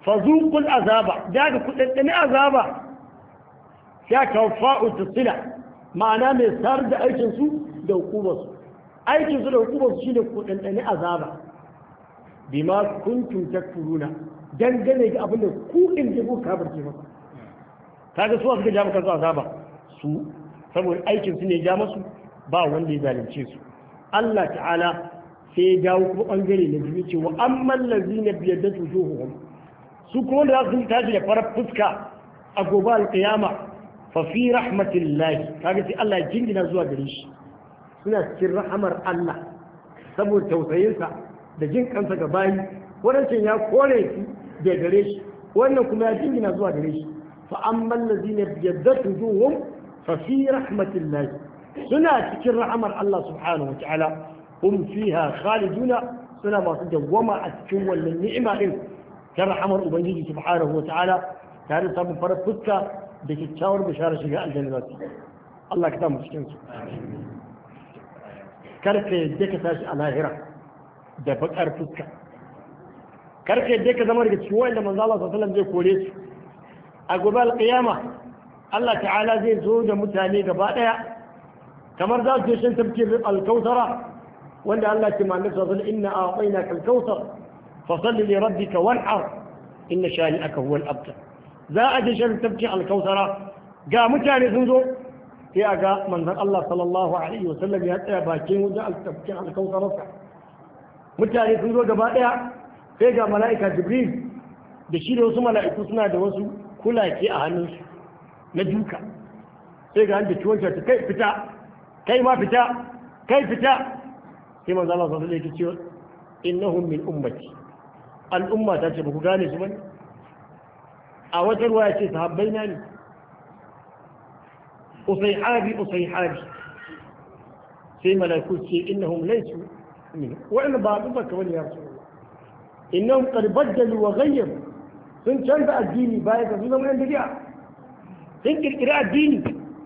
fazuqul azaba daga kudaddani azaba ya kawfa'u tasila ma'ana mai sar da aikin su da hukumarsu aikin su da hukumarsu shine kudaddani azaba bima kuntum takfuruna dangane ga abin da ku din da ku kafirce masa kaga su suka ja maka su azaba su saboda aikin su ne ja masu ba wanda ya zalunce su Allah ta'ala sai ya jawo kuma bangare na biyu ce wa amman lazina biyadda wujuhuhum su kuma da za su tashi da farar fuska a gobe alƙiyama fa fi rahmatillahi kaga sai Allah ya jingina zuwa gare shi suna cikin rahamar Allah saboda tausayinsa da jin kansa ga bayi wadancan ya kore su da gare shi wannan kuma ya jingina zuwa gare shi fa amman lazina biyadda wujuhuhum fa fi rahmatillahi suna cikin rahamar Allah subhanahu wa ta'ala hum fiha khaliduna suna masu dawwama a cikin wannan ni'ima din ta rahamar ubangiji subhanahu wa ta'ala tare da samun farar fuska da kyakkyawar bishara shiga aljanna za su Allah ka samu cikin su karka yadda ka tashi a lahira da bakar fuska karka yadda ka zama daga cikin wanda manzo Allah sallallahu alaihi wasallam zai kore su a gobe alqiyama Allah ta'ala zai zo da mutane gaba daya kamar za su je shan tafkir alkautara wanda Allah ke manzo sallallahu alaihi wasallam inna a'tainaka alkautar fasalli li rabbika wanhar inna shani'aka huwa al-abtar za a je shan tafkir alkautara ga mutane sun zo sai a ga manzon Allah sallallahu alaihi wasallam ya tsaya bakin wajen tafkir alkautararsa mutane sun zo gaba daya sai ga mala'ika jibril da shi da wasu mala'iku suna da wasu kulake a hannunsu na duka sai ga da ciwon ta kai fita kai ma fita kai fita sai manzo Allah sallallahu alaihi wasallam ya ce innahum min ummati al'umma ta ce ba ku gane su bane a wata ruwa ya ce sahabbai na ne usaihabi usaihabi sai malaiku ce innahum laysu min wa'annan ba al'umma ka bane ya rasulullah innahum qad baddalu wa ghayyaru sun canza addini baya ga su zama yan bid'a sun kirkiri addini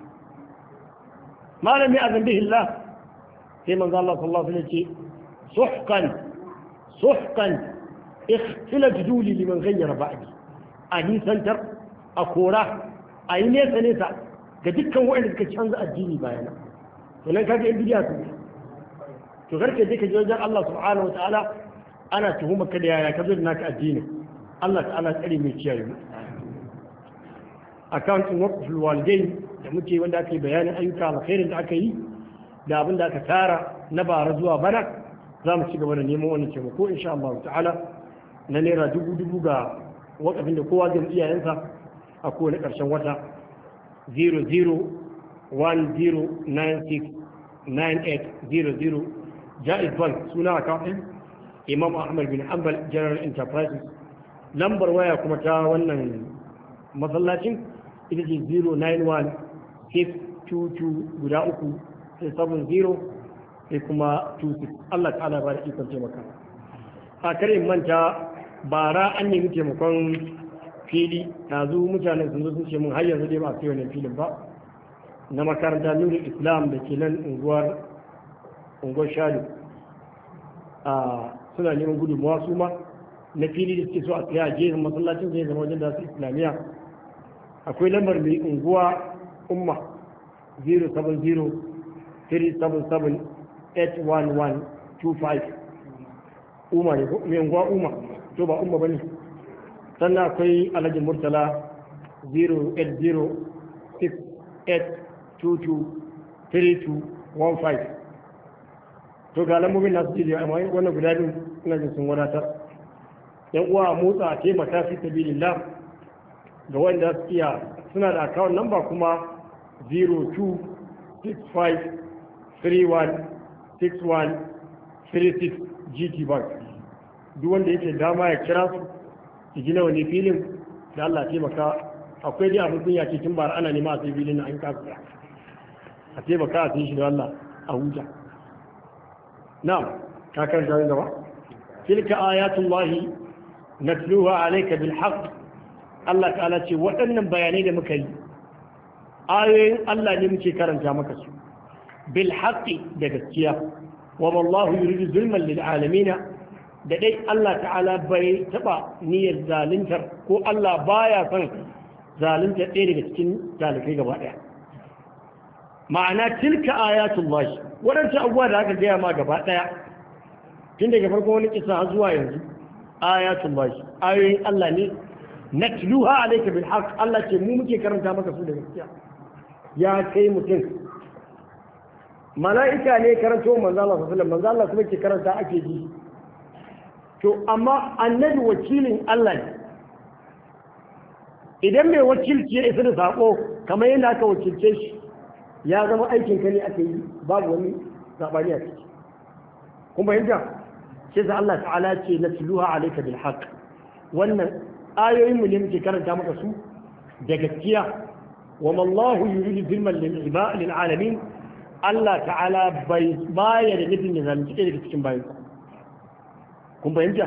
malami a zambi Allah sai manzo Allah sallallahu alaihi wasallam ce suhqan suhqan ikhtila juduli liman ghayyara ba'di a nisantar a kora a yi nesa nesa ga dukkan waɗanda suka canza addini bayana to nan kaga in bidiya su to karka je ka je wajen Allah subhanahu wataala ana tuhumar ka da yaya ka zo da naka addini Allah ta'ala tsare mai kiyaye mu akawuntin waqful walidain da muke wanda aka yi bayanin ayyuka alkhairin da aka yi da abin da aka tara na bara zuwa bana za mu ci gaba da neman wannan taimako insha Allah ta'ala na naira dubu dubu ga wakafin da kowa zai iyayensa a kowane ƙarshen wata 0010969800 jaiz bank suna akawuntin imam ahmad bin hanbal general enterprises lambar waya kuma ta wannan masallacin ita ce 091 622 guda uku sai 70 sai kuma 26 Allah ta'ala ba da ikon taimaka a kare manta bara an nemi taimakon fili zu mutanen sun zo sun ce mun har yanzu dai ba a kai wannan filin ba na makaranta nuri islam da ke nan unguwar unguwar shalu a suna neman gudunmawa su ma na fili da suke so a tsaye a gefen masallacin zai zama wajen da su islamiyya akwai lambar mai unguwa umma 070-377-81125 umma ne mai unguwa umma to ba umma ba ne sannan akwai alhaji murtala 080-6822-3215 to ga lambobin nasu jiri amma wannan guda biyu ina jin sun wadatar yan uwa motsa a taimaka fi sabilillah ga wanda su iya suna da account number kuma 0265316136 GT Bank duk wanda yake dama ya kira su su gina wani filin da Allah taimaka akwai dai abin kunya ce tun bara ana nema a sai filin na an kasa a taimaka a sai shi da Allah a huta na'am ka kan jawo gaba tilka ayatullahi natluha alayka bil haqq Allah ta'ala ce waɗannan bayanai da muka yi ayoyin Allah ne muke karanta maka su bil haqqi da gaskiya wa wallahu yuridu zulman lil alamin da dai Allah ta'ala bai taba niyyar zaluntar ko Allah baya son zaluntar ɗaya daga cikin talikai gaba ɗaya ma'ana tilka ayatul lahi waɗancan abubuwa da aka gaya ma gaba ɗaya tun daga farko wani kisa har zuwa yanzu ayatul lahi ayoyin Allah ne natluha alayka bil haqq Allah ce mu muke karanta maka su da gaskiya ya kai mutum mala'ika ne karanto manzo Allah sallallahu alaihi wasallam manzo Allah kuma ke karanta ake ji to amma annabi wakilin Allah ne idan mai wakilci ya isa da sako kamar yadda aka wakilce shi ya zama aikin ka ne aka yi babu wani sabani a ciki kun fahimta sai da Allah ta'ala ce na tuluha alayka bil haqq wannan ayoyin mu ne muke karanta maka su da gaskiya wa mallahu yuridu zulman lil ibad lil alamin Allah ta'ala bai baya da nufin ya zalunci daga cikin bayan kun fahimta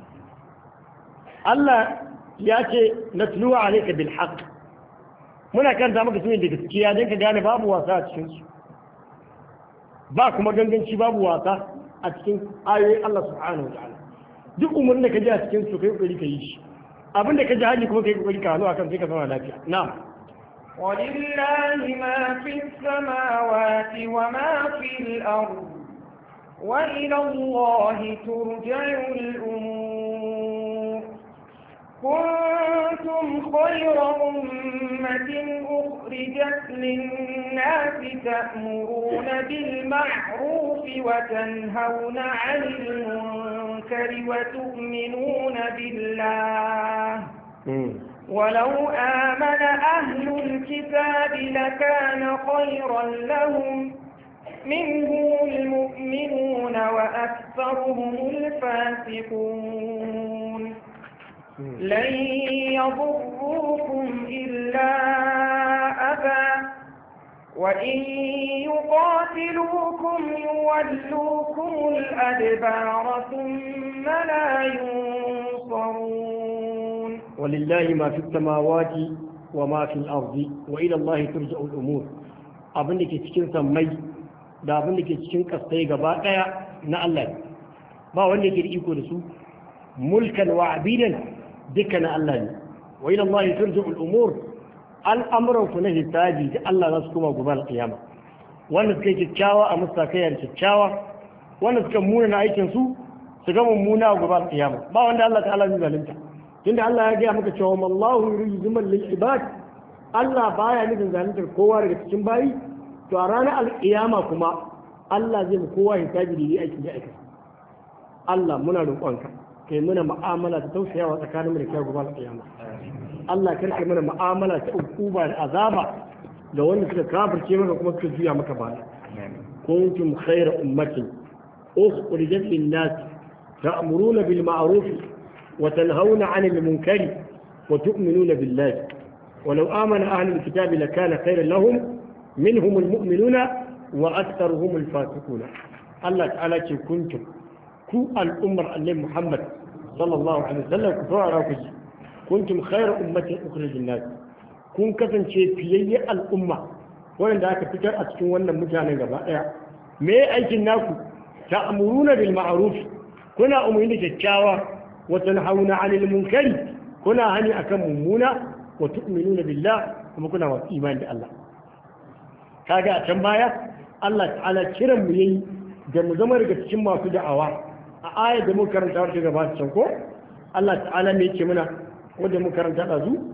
Allah ya ce na tuluwa alaika bil haqq muna karanta maka sunan da gaskiya don ka gane babu wasa a cikin su ba kuma ganganci babu wasa a cikin ayoyin Allah subhanahu wa ta'ala duk umarnin da ka ji a cikin su kai kokari ka yi shi abin da ka ji hali kuma kai kokari ka hannu akan sai ka zama lafiya na'am ولله ما في السماوات وما في الأرض وإلى الله ترجع الأمور كنتم خير أمة أخرجت للناس تأمرون بالمعروف وتنهون عن المنكر وتؤمنون بالله ولو آمن أهل الكتاب لكان خيرا لهم منهم المؤمنون وأكثرهم الفاسقون لن يضروكم إلا أذى وإن يقاتلوكم يولوكم الأدبار ثم لا ينصرون ولله ما في السماوات وما في الأرض وإلى الله ترجع الأمور abin da ke cikin sammai da abin da ke cikin kasai gaba daya na Allah ne ba wanda yake da iko da su mulkan wa abidan duka na Allah ne wa ila Allah turja'u al-umur al'amuran ku na hisabi da Allah za su koma gobe al-qiyama wanda suka yi kyakkyawa a musakaya da kyakkyawa wanda suka muna na aikin su su ga mummuna a gobe al-qiyama ba wanda Allah ta'ala zai zalunta tunda Allah ya gaya maka cewa mallahu yuridu man lil ibad Allah baya nufin zaluntar kowa daga cikin bayi to a ranar alƙiyama kuma Allah zai mu kowa hisabi da yi aiki da aiki Allah muna roƙonka kai muna mu'amala ta tausayawa tsakanin mu da kai gobe alƙiyama Allah karka mana mu'amala ta ukuba da azaba da wanda suka kafirce maka kuma suka juya maka baya kuntum khayra ummatin ukhrijat lin-nas ta'muruna bil ma'ruf wa tanhauna 'anil munkari wa tu'minuna billahi ولو آمن أهل الكتاب لكان خيرا لهم منهم المؤمنون وأكثرهم الفاسقون الله تعالى كنتم كو الأمر النبي محمد صلى الله عليه وسلم كفر راكج كنتم خير أمة أخرج الناس kun kasance fiyayye al'umma wanda aka fitar a cikin wannan mutanen gaba ɗaya me aikin naku ta amuruna bil ma'ruf kuna umarni da kyakkyawa wa tanhauna 'anil munkari kuna hani akan mummuna wa tu'minuna billah kuma kuna wasu imani da Allah kaga a can baya Allah ta'ala kiran mu yayi da mu zama daga cikin masu da'awa a ayar da muka karanta wata gaba can ko Allah ta'ala me yake muna wanda muka karanta da zu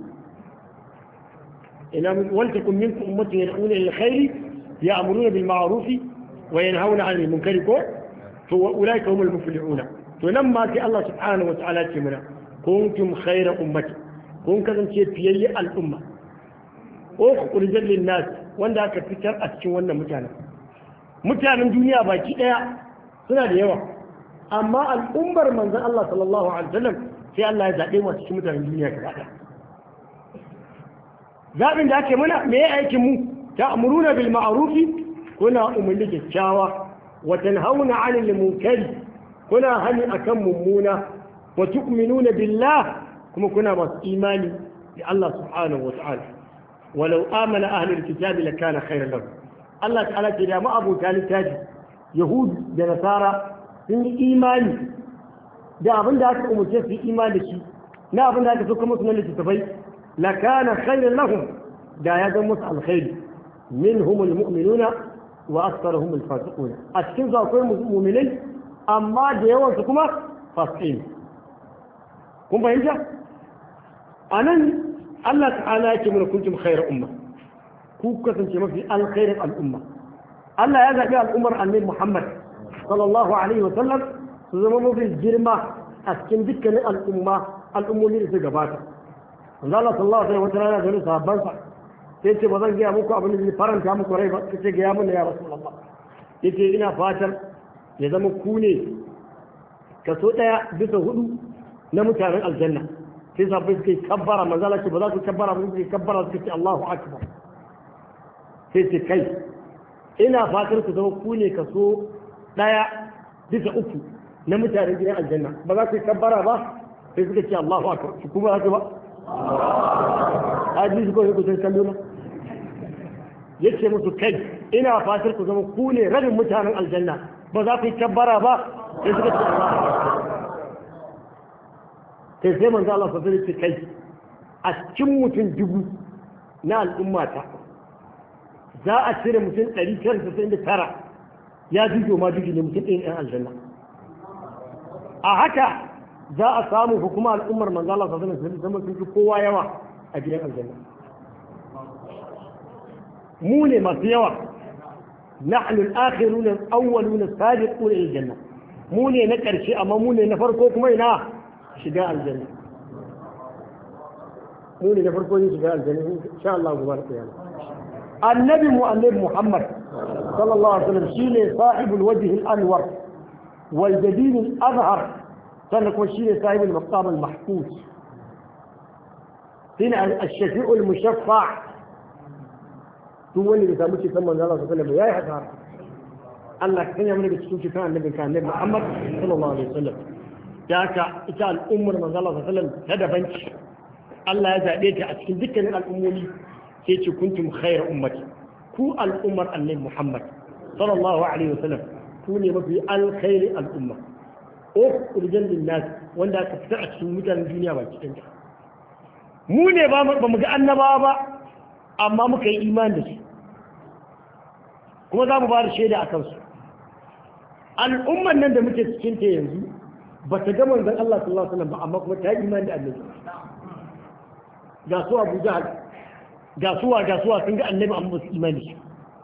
ina wal takum minkum ummatun yad'una ila alkhairi ya'muruna bil ma'ruf wa yanhauna 'anil munkari ko to ulaika humul muflihuna to nan ma sai Allah subhanahu wa ta'ala ce muna kuntum khayra ummati kun kasance fiyayye al'umma ko kurjan linnas wanda aka fitar a cikin wannan mutanen mutanen duniya baki daya suna da yawa amma al'ummar manzon Allah sallallahu alaihi wasallam sai Allah ya zabe mu cikin mutanen duniya gaba daya zabin da ake muna me ya aikin mu ta'muruna bil ma'ruf kuna umarni kyakkyawa wa tanhauna 'anil munkari kuna hani akan mummuna wa tu'minuna billah kuma kuna masu imani da Allah subhanahu wa ta'ala walau amana ahlul kitabi lakana khairan lahum Allah ta'ala ce da ma abota littafi yahud da nasara sun yi imani da abin da aka umarce su yi imani da shi na abin da aka so kuma su na littattafai la kana khairan lahum da ya zama musu alkhairi minhum almu'minuna wa aktharuhum alfasiquna a cikin su akwai mu'minai amma da yawan su kuma fasiqin kun fahimta anan Allah ta'ala yake mana kuntum khairar umma ku kasance mafi alkhairin al'umma Allah ya zaɓi al'ummar annabi Muhammad sallallahu alaihi wa sallam su zama mafi girma a cikin dukkanin al'umma al'ummomi da su gabata manzo Allah sallallahu alaihi wa sallam da sahabban sa sai ce ba zan gaya muku abin da zai faranta muku rai ba kace ga ya mun ya rasulullah yace ina fatan ya zama ku ne kaso daya bisa hudu na mutanen aljanna sai sahabbai suka yi kabbara manzo Allah ce ba za ku kabbara ba suka yi kabbara suka ce Allahu akbar sai ce kai ina fatan ku zama ku ne kaso daya bisa uku na mutanen gidan aljanna ba za ku yi kabbara ba sai suka ce Allahu akbar su kuma haka ba hadisi ko ku san kallo na yace musu kai ina fatar ku zama ku ne rabin mutanen aljanna ba za ku yi kabbara ba sai suka ce Allahu akbar sai sai manzo Allah sallallahu alaihi wasallam kai a cikin mutum dubu na al'ummata za a cire mutum 999 ya jujo ma jujo ne mutum ɗin ɗan aljanna a haka za a samu hukuma al'ummar manzo Allah sallallahu alaihi wasallam sun fi kowa yawa a gidan aljanna mu ne masu yawa nahnu al-akhirun al-awwalun as-sabiqun ila al-janna mu ne na ƙarshe amma mu ne na farko kuma ina shiga aljanna mu ne na farko ne shiga aljanna insha Allah gobe kiyama annabi mu annabi Muhammad sallallahu alaihi wasallam shine sahibul wajh al-anwar wal jadid al-azhar sannan kuma shine sahibul maqam al-mahfuz shine al-shafi'u al-mushaffa duk wanda bai samu cikin manzo Allah sallallahu alaihi wasallam yayi haka Allah kan ya mana da cikin cikin annabi kan annabi Muhammad sallallahu alaihi wasallam ya ka ita al'ummar manzo Allah sallallahu alaihi wasallam ta daban ce Allah ya zabe ta a cikin dukkanin al'ummomi sai ce kuntum khayra ummati ku al'ummar annabi Muhammad sallallahu alaihi wasallam ku ne mafi alkhairi al'umma ukhrijal linnas wanda aka fitar a cikin mutanen duniya ba cikin ta mu ne ba mu ga annabawa ba amma muka yi imani da su kuma za mu ba da shaida a kansu al'umman nan da muke cikin ta yanzu ba ta ga manzon Allah sallallahu alaihi wasallam ba amma kuma ta yi imani da annabi ga su Abu Jahal ga suwa ga suwa sun ga annabi amma ba su imani shi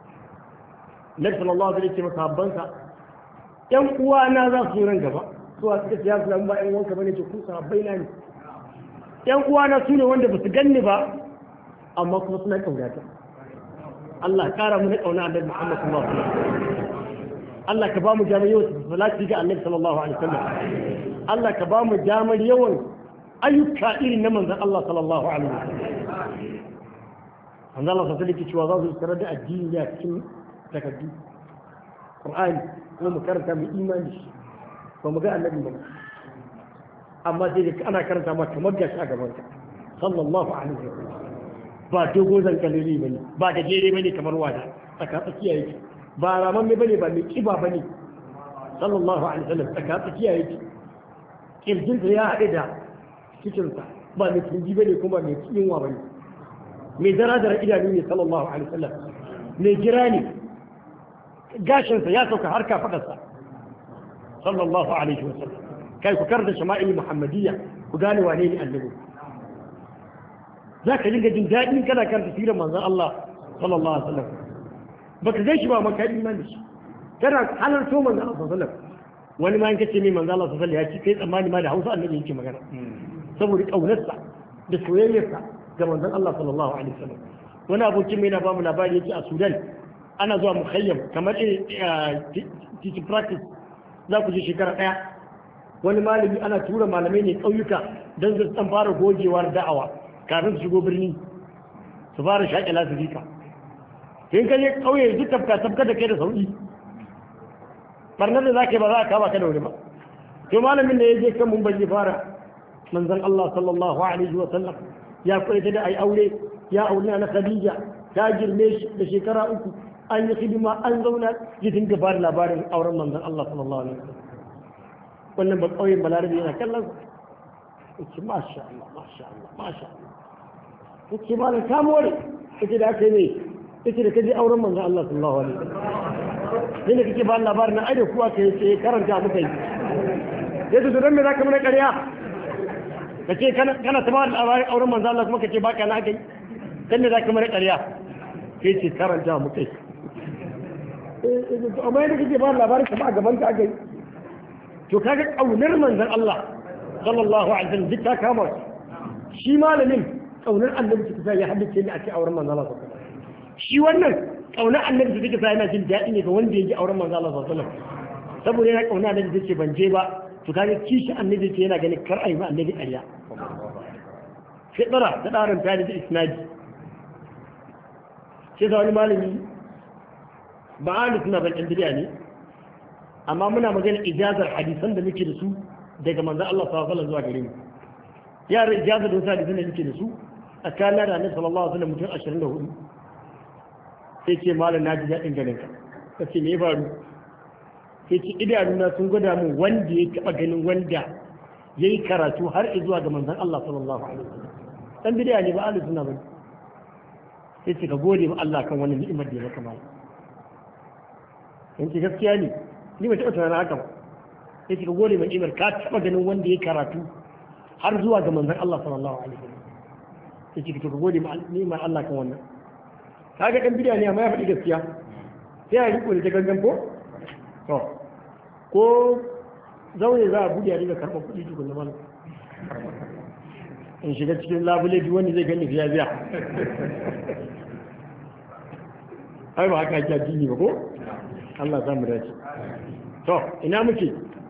Nabi sallallahu alaihi wasallam sahabbansa ƴan uwana za su ran gaba suwa suka ce ya su ba ƴan wanka bane ce ku sahabbai na ne ƴan uwana su ne wanda ba su ganni ba amma kuma suna kaunata Allah kara mu na kauna annabi Muhammad sallallahu alaihi wasallam Allah ka ba mu damar yawan salati ga annabi sallallahu alaihi wasallam Allah ka ba mu damar yawan ayyuka irin na manzon Allah sallallahu alaihi wasallam manzon Allah sallallahu alaihi cewa za su tarar da addini ya cikin takaddu Qur'ani ko mu karanta mu imani shi ba mu ga annabi ba amma sai ana karanta ma kamar gashi a gaban ka sallallahu alaihi wasallam ba dogo zan kalili bane ba da jere bane kamar wada tsaka tsakiya yake ba raman me bane ba mai kiba bane sallallahu alaihi wasallam tsaka tsakiya yake kirjin ya haɗe da cikin sa ba mai tunji bane kuma mai yunwa bane mai zaradar idanu ne sallallahu alaihi wasallam mai jira ne gashin sa ya sauka har kafadarsa sallallahu alaihi wasallam kai ku karda shama'il muhammadiyya ku gane wane ne annabi za ka dinga jin daɗin kana kan tafsirin manzon Allah sallallahu alaihi wasallam baka gan shi ba maka imani da shi kana halarto manzon Allah sallallahu alaihi wasallam wani ma in kace mai manzon Allah sallallahu alaihi wasallam ya ci kai tsammani ma da Hausa annabi yake magana saboda kaunarsa da soyayyarsa ga manzon Allah sallallahu alaihi wasallam wani abokin mai na ba mu labari yake a Sudan ana zuwa mukhayyam kamar teaching practice za ku je shekara ɗaya wani malami ana tura malamai ne ƙauyuka don su ɗan fara gogewar da'awa kafin su shigo birni su fara shaƙe lasifika in ka je ƙauye duk tafka tafka da kai da sauƙi barnar da za ka yi ba za a kama ka da wuri ba to malamin da ya je kan mumbai ya fara manzon Allah sallallahu alaihi wa sallam ya kwaita da ai aure ya aure na Khadija ta girme shi da shekara uku an yi hidima an zauna ya dinga ba labarin auren manzon Allah sallallahu alaihi wa sallam wannan ba ƙauyen balarabe yana kallon sa ce masha Allah masha Allah masha Allah ya ce malam ka more ita da aka yi mai ita da kaje auren manzo Allah sallallahu alaihi wasallam ne kake ba labarin ai da kuwa kai ce karanta muka yi sai to dan me zaka mana ƙarya kace kana kana ta ba labarin auren manzo Allah kuma kace baka na kai dan me zaka mana ƙarya sai ce karanta muka yi amma yadda kake ba labarin ka ba gaban ka aka yi to kaga kaunar manzon Allah sallallahu alaihi wasallam duk ta kama shi malamin kaunar annabi ta ya haddace ni a cikin auren manzon Allah sallallahu alaihi wasallam shi wannan kaunar annabi ta take sa yana jin daɗi ne ga wanda ya ji auren manzon Allah sallallahu alaihi wasallam saboda yana kauna annabi ta ce ban je ba to kaga kishi annabi ce yana ganin kar ayi ma annabi ƙarya fitara ta ɗarin ta da isnadi sai da wani malami ba a suna ban ɗan bidiya ne amma muna magana ijazar hadisan da muke da su daga manzan Allah sallallahu alaihi zuwa gare mu yara ijazar da wasu hadisan da muke da su a kana da annabi sallallahu alaihi wasallam mutum 24 sai ce malam na ji daɗin ganin ka kace me ya faru sai ce idanuna sun gwada mu wanda ya taɓa ganin wanda ya yi karatu har zuwa ga manzan Allah sallallahu alaihi wasallam dan bidiya ne ba ahli sunna bane sai ce ka gode ma Allah kan wannan ni'imar da ya maka malam in ce gaskiya ne ni ba taɓa tunanin haka ba sai ce ka gode ma ni'imar ka taɓa ganin wanda ya karatu har zuwa ga manzan Allah sallallahu alaihi wasallam sai ce ka gode ma ni'imar Allah kan wannan kaga dan bidiya ne amma ya faɗi gaskiya sai a riko da ta gangan ko to ko zaune za a buɗe a riga karɓar kuɗi tukun da malam in shiga cikin labule duk wanda zai gani fiya biya ai ba haka ake addini ba ko Allah za mu dace to ina muke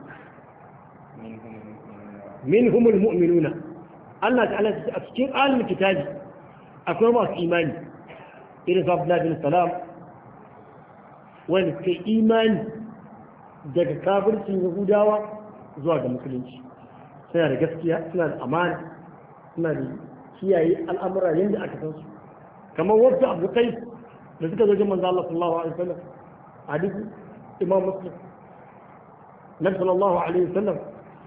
min humul mu'minuna Allah ta'ala a cikin ahlul kitabi akwai masu imani irin Abdullah bin Salam wanda suka imani daga kafircin Yahudawa zuwa ga musulunci suna da gaskiya suna da amana suna da kiyaye al'amura yadda aka san su kamar wasu abu kai da suka zo manzo Allah sallallahu alaihi wasallam hadisi imam muslim nabi sallallahu alaihi wasallam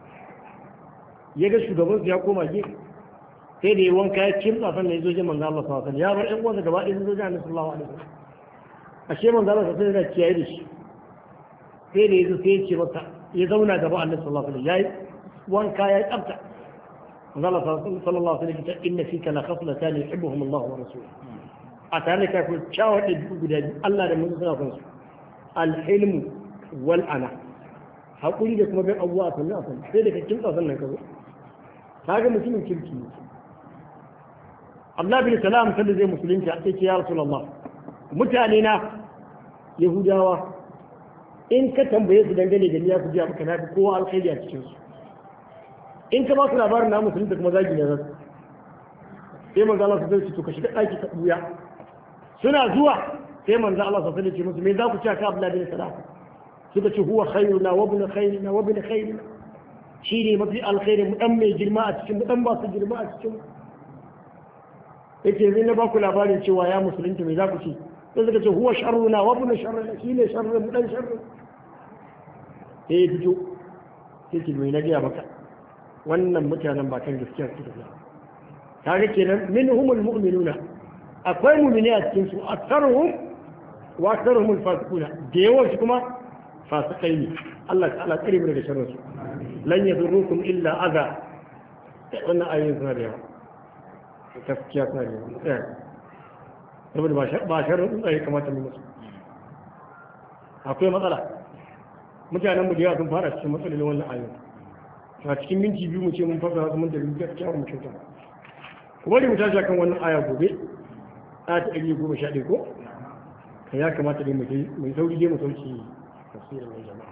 ya ga shugaban ya koma gefe sai da ya wanka ya kimtsa sannan ya zo jin manzo Allah sallallahu alaihi wasallam ya bar ƴan uwansa gaba ɗaya sun zo jin annabi sallallahu alaihi wasallam ashe manzo Allah sallallahu alaihi wasallam yana kiyaye da shi sai da ya zo sai ya ce masa ya zauna gaba annabi sallallahu alaihi wasallam yayi wanka ya tsafta manzo Allah sallallahu alaihi wasallam inna fika la khaslatan yuhibbuhum Allah wa rasuluhu a tare da kafin kyawar da guda biyu Allah da mun suna son su alhilmu wal ana haƙuri da kuma bin abubuwa sannan a sannan sai da kakkin tsasan nan ka zo kaga mutumin kirki ne Allah bin salam sanda zai musulunci a ce ya rasulullah mutane na yahudawa in ka tambaye su dangane da niyya su ji maka na fi kowa alkhairi a cikin su in ka ba su labarin na musulunta kuma zagi ne zasu sai manzo Allah su zai to ka shiga ɗaki ka buya suna zuwa sai manzo Allah sa ce musu me za ku ci aka Abdullah bin Salam suka ce huwa khairuna wa ibn khairina wa ibn khairina shi ne mafi alkhairi mu dan mai girma a cikin mu dan ba su girma a cikin mu yake zai na ba ku labarin cewa ya musulunta me za ku ci sai suka ce huwa sharruna wa ibn sharrina shi ne sharrin mu dan sharrin sai ya fito sai ki mai na gaya maka wannan mutanen ba kan gaskiya suke da kaga kenan minhumul mu'minuna akwai mu'mini a cikin su aktsaruhum wa aktsaruhum al-fasiquna da yawan su kuma fasikai ne Allah ta'ala tsare mu daga sharrin su lan yadurrukum illa adha wannan ayoyin suna da yawa gaskiya suna da yawa saboda ba sharrin tsaye kamata mu musu akwai matsala mutanen mu da yawa sun fara cikin matsalolin wannan ayoyin a cikin minti biyu mu ce mun fasa su mun da gaskiya mu kyauta kuma da mu tashi kan wannan aya gobe aya ta ɗari goma sha ɗaya ko kan ya kamata dai mai sauri dai mu sauki tafsirin mai jama'a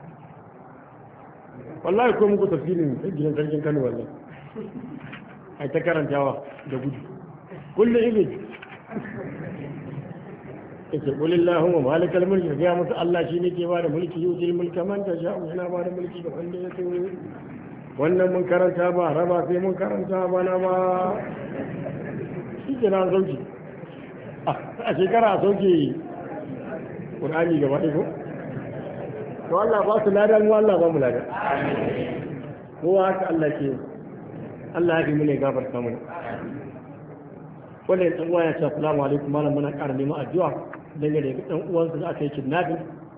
wallahi ko muku tafsirin gidan sarkin kano wallahi ai ta karantawa da gudu kullum ibn yake kulillahu wa malikal mulki ga musu Allah shi ne ke bada mulki yutil mulka man tasha yana bada mulki ga wanda ya so wannan mun karanta ba raba sai mun karanta ba na ba shi ke na sauki a shekara a sauke ƙur'ani gaba ɗaya ko to Allah ba su lada mu Allah ba mu lada kowa haka Allah ke Allah ya fi mu ne gafarta mu wannan ɗan uwa ya ce assalamu alaikum malam muna ƙara neman addu'a dangane da ɗan uwansa da aka yi kidnapping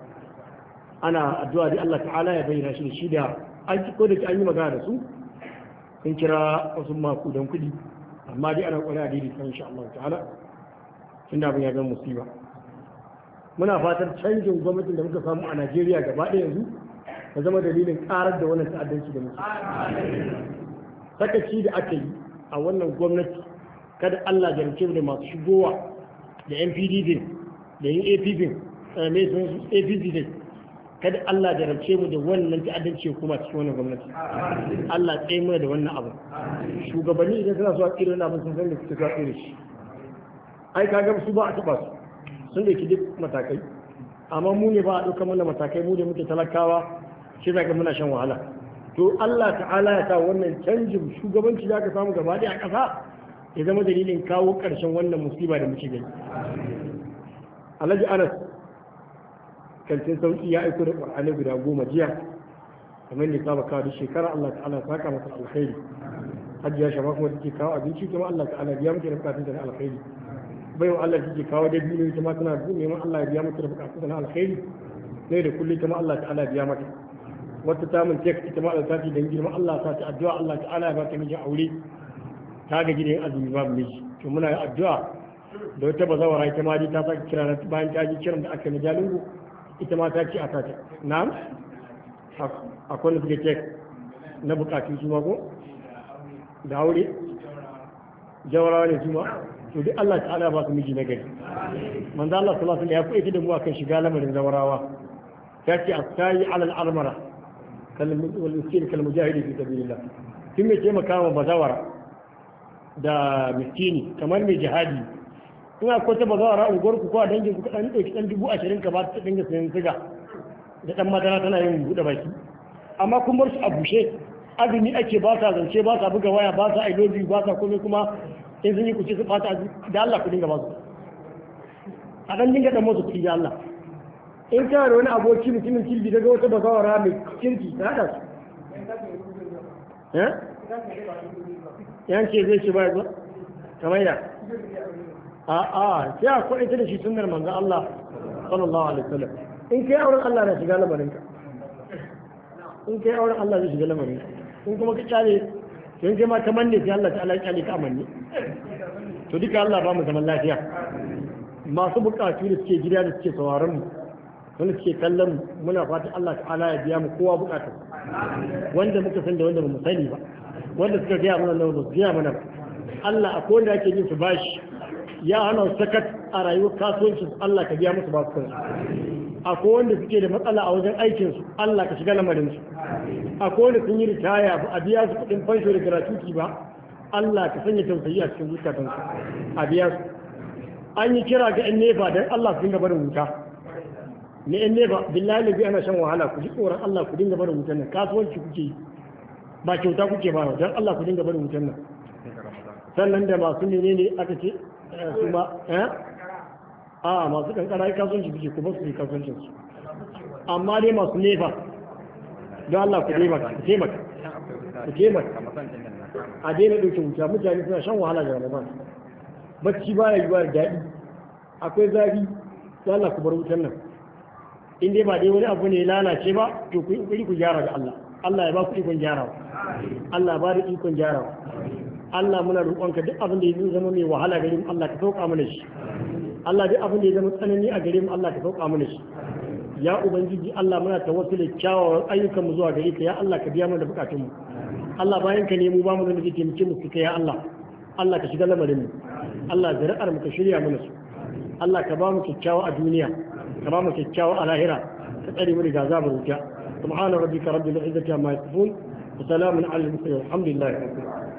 ana addu'a da Allah ta'ala ya bayyana shi da shi da an ko da an yi magana da su sun kira wasu makudan kuɗi amma dai ana ƙware a daidai kan insha Allah ta'ala tun da abin ya zama musiba muna fatar canjin gwamnatin da muka samu a Najeriya gaba ɗaya yanzu ya zama dalilin ƙarar da wannan ta'addanci da muke sakaci da aka yi a wannan gwamnati kada Allah jarumce da masu shigowa da NPD din da yin APP mai sun APC din kada Allah jarumce mu da wannan ta'addanci kuma cikin wannan gwamnati Allah tsaye mu da wannan abu shugabanni idan suna so a tsira wannan abin sun san da suke so a tsira shi ai kaga su ba a taba su sun dauki duk matakai amma mu ne ba a ɗauka mana matakai mu ne muke talakawa shi zaka muna shan wahala to Allah ta'ala ya sa wannan canjin shugabanci da aka samu gaba ɗaya a ƙasa ya zama dalilin kawo ƙarshen wannan musiba da muke gani alhaji anas kantin sauki ya aiko da ƙwar'ani guda goma jiya kamar da saba kawo da shekara allah ta'ala saka masa alkhairi hajji ya shama kuma take kawo abinci kuma allah ta'ala biya mata da bukatun na alkhairi bai wa allah take kawo da biyu ita ma tana neman allah ya biya mata da bukatun na alkhairi ne da kullum ita ma allah ta'ala biya mata wata tamun tek ita ma allah ta ce dan girma allah ta ce addu'a allah ta'ala ya ba ta mijin aure ta ga gidan azumi babu miji to muna yi addu'a da wata bazawara ita ma dai ta sake kira bayan ta ji kiran da aka na jalingo ita ma ta ce a sata na'am akwai da suke cek na bukatu su ma ko da aure jawarawa ne su ma to duk Allah ta'ala ba su miji na gari manzo Allah sallallahu alaihi wasallam ya fi da mu akan shiga lamarin zawarawa ta ce astayi alal almara kal wal miskin kal mujahidi fi sabilillah kin me taimaka wa bazawara da miskini kamar mai jihadi in akwai ta bazawara unguwar ku ko a dangin ku kaɗan ɗauki ɗan dubu ashirin ka ba ta dinga sayan siga da ɗan madara tana yin buɗe baki amma kun bar su a bushe azumi ake ba sa zance ba sa buga waya ba sa ailobi ba sa komai kuma in sun yi kuce su fata da Allah ku dinga ba su a ɗan dinga ɗan masu kuɗi da Allah in kana da wani aboki mutumin kirki daga wata bazawara mai kirki ta haɗa su yanke zai ce bai zuwa kamar ya a a sai a kwaɗe ta da shi sunnar manzan Allah sallallahu alaihi wasallam in kai auren Allah na shiga lamarin ka in kai auren Allah zai shiga lamarin ka in kuma ka kyale to in kai ma kamar ne sai Allah ta Allah kyale ka amanne to duka Allah ba mu zaman lafiya masu bukatu da suke gida da suke sauraron mu wanda suke kallon mu muna fatan Allah ta'ala ya biya mu kowa bukatu wanda muka san da wanda ba mu sani ba wanda suka gaya mana nan ba su gaya mana ba Allah a kowanne ake jin su bashi ya hana sakat a rayuwar kasuwancin Allah ka biya musu basu kansu a wanda suke da matsala a wajen aikin su Allah ka shiga lamarin su a wanda sun yi ritaya ba a biya su kuɗin fansho da gratuity ba Allah ka sanya tausayi a cikin zukatan su a biya su an yi kira ga yan nefa don Allah su dinga barin wuta ne yan nefa billahi labi ana shan wahala ku ji tsoron Allah ku dinga barin wutan nan kasuwanci kuke yi ba kyauta kuke ba don Allah ku dinga barin wutan nan sannan da masu ne ne aka ce su ma eh a masu kankara kasuwanci kuke kuma su yi kasuwancin su amma dai masu nefa don Allah ku taimaka ku taimaka ku taimaka a daina ɗauke wuta mutane suna shan wahala da ramadan bacci ba ya yi ba daɗi akwai zafi don Allah ku bar wutan nan in dai ba dai wani abu ne lalace ba to ku yi ku gyara da Allah Allah ya ba ku ikon gyarawa Allah ba da ikon gyarawa Allah muna roƙonka duk abin da ya zama mai wahala gare mu Allah ka sauka mana shi Allah duk abin da ya zama tsanani a gare mu Allah ka sauka mana shi ya ubangiji Allah muna tawassuli kyawawan ayyukan mu zuwa gare ka ya Allah ka biya mana da bukatun mu Allah bayan ka ne mu ba mu da zai taimake mu su ya Allah Allah ka shiga lamarin mu Allah zuri'ar mu ka shirya mana su Allah ka ba mu kyakkyawa a duniya ka ba mu kyakkyawa a lahira ka tsare mu daga azabar wuta سبحان ربك رب العزة عما يصفون وسلام على المرسلين والحمد لله رب العالمين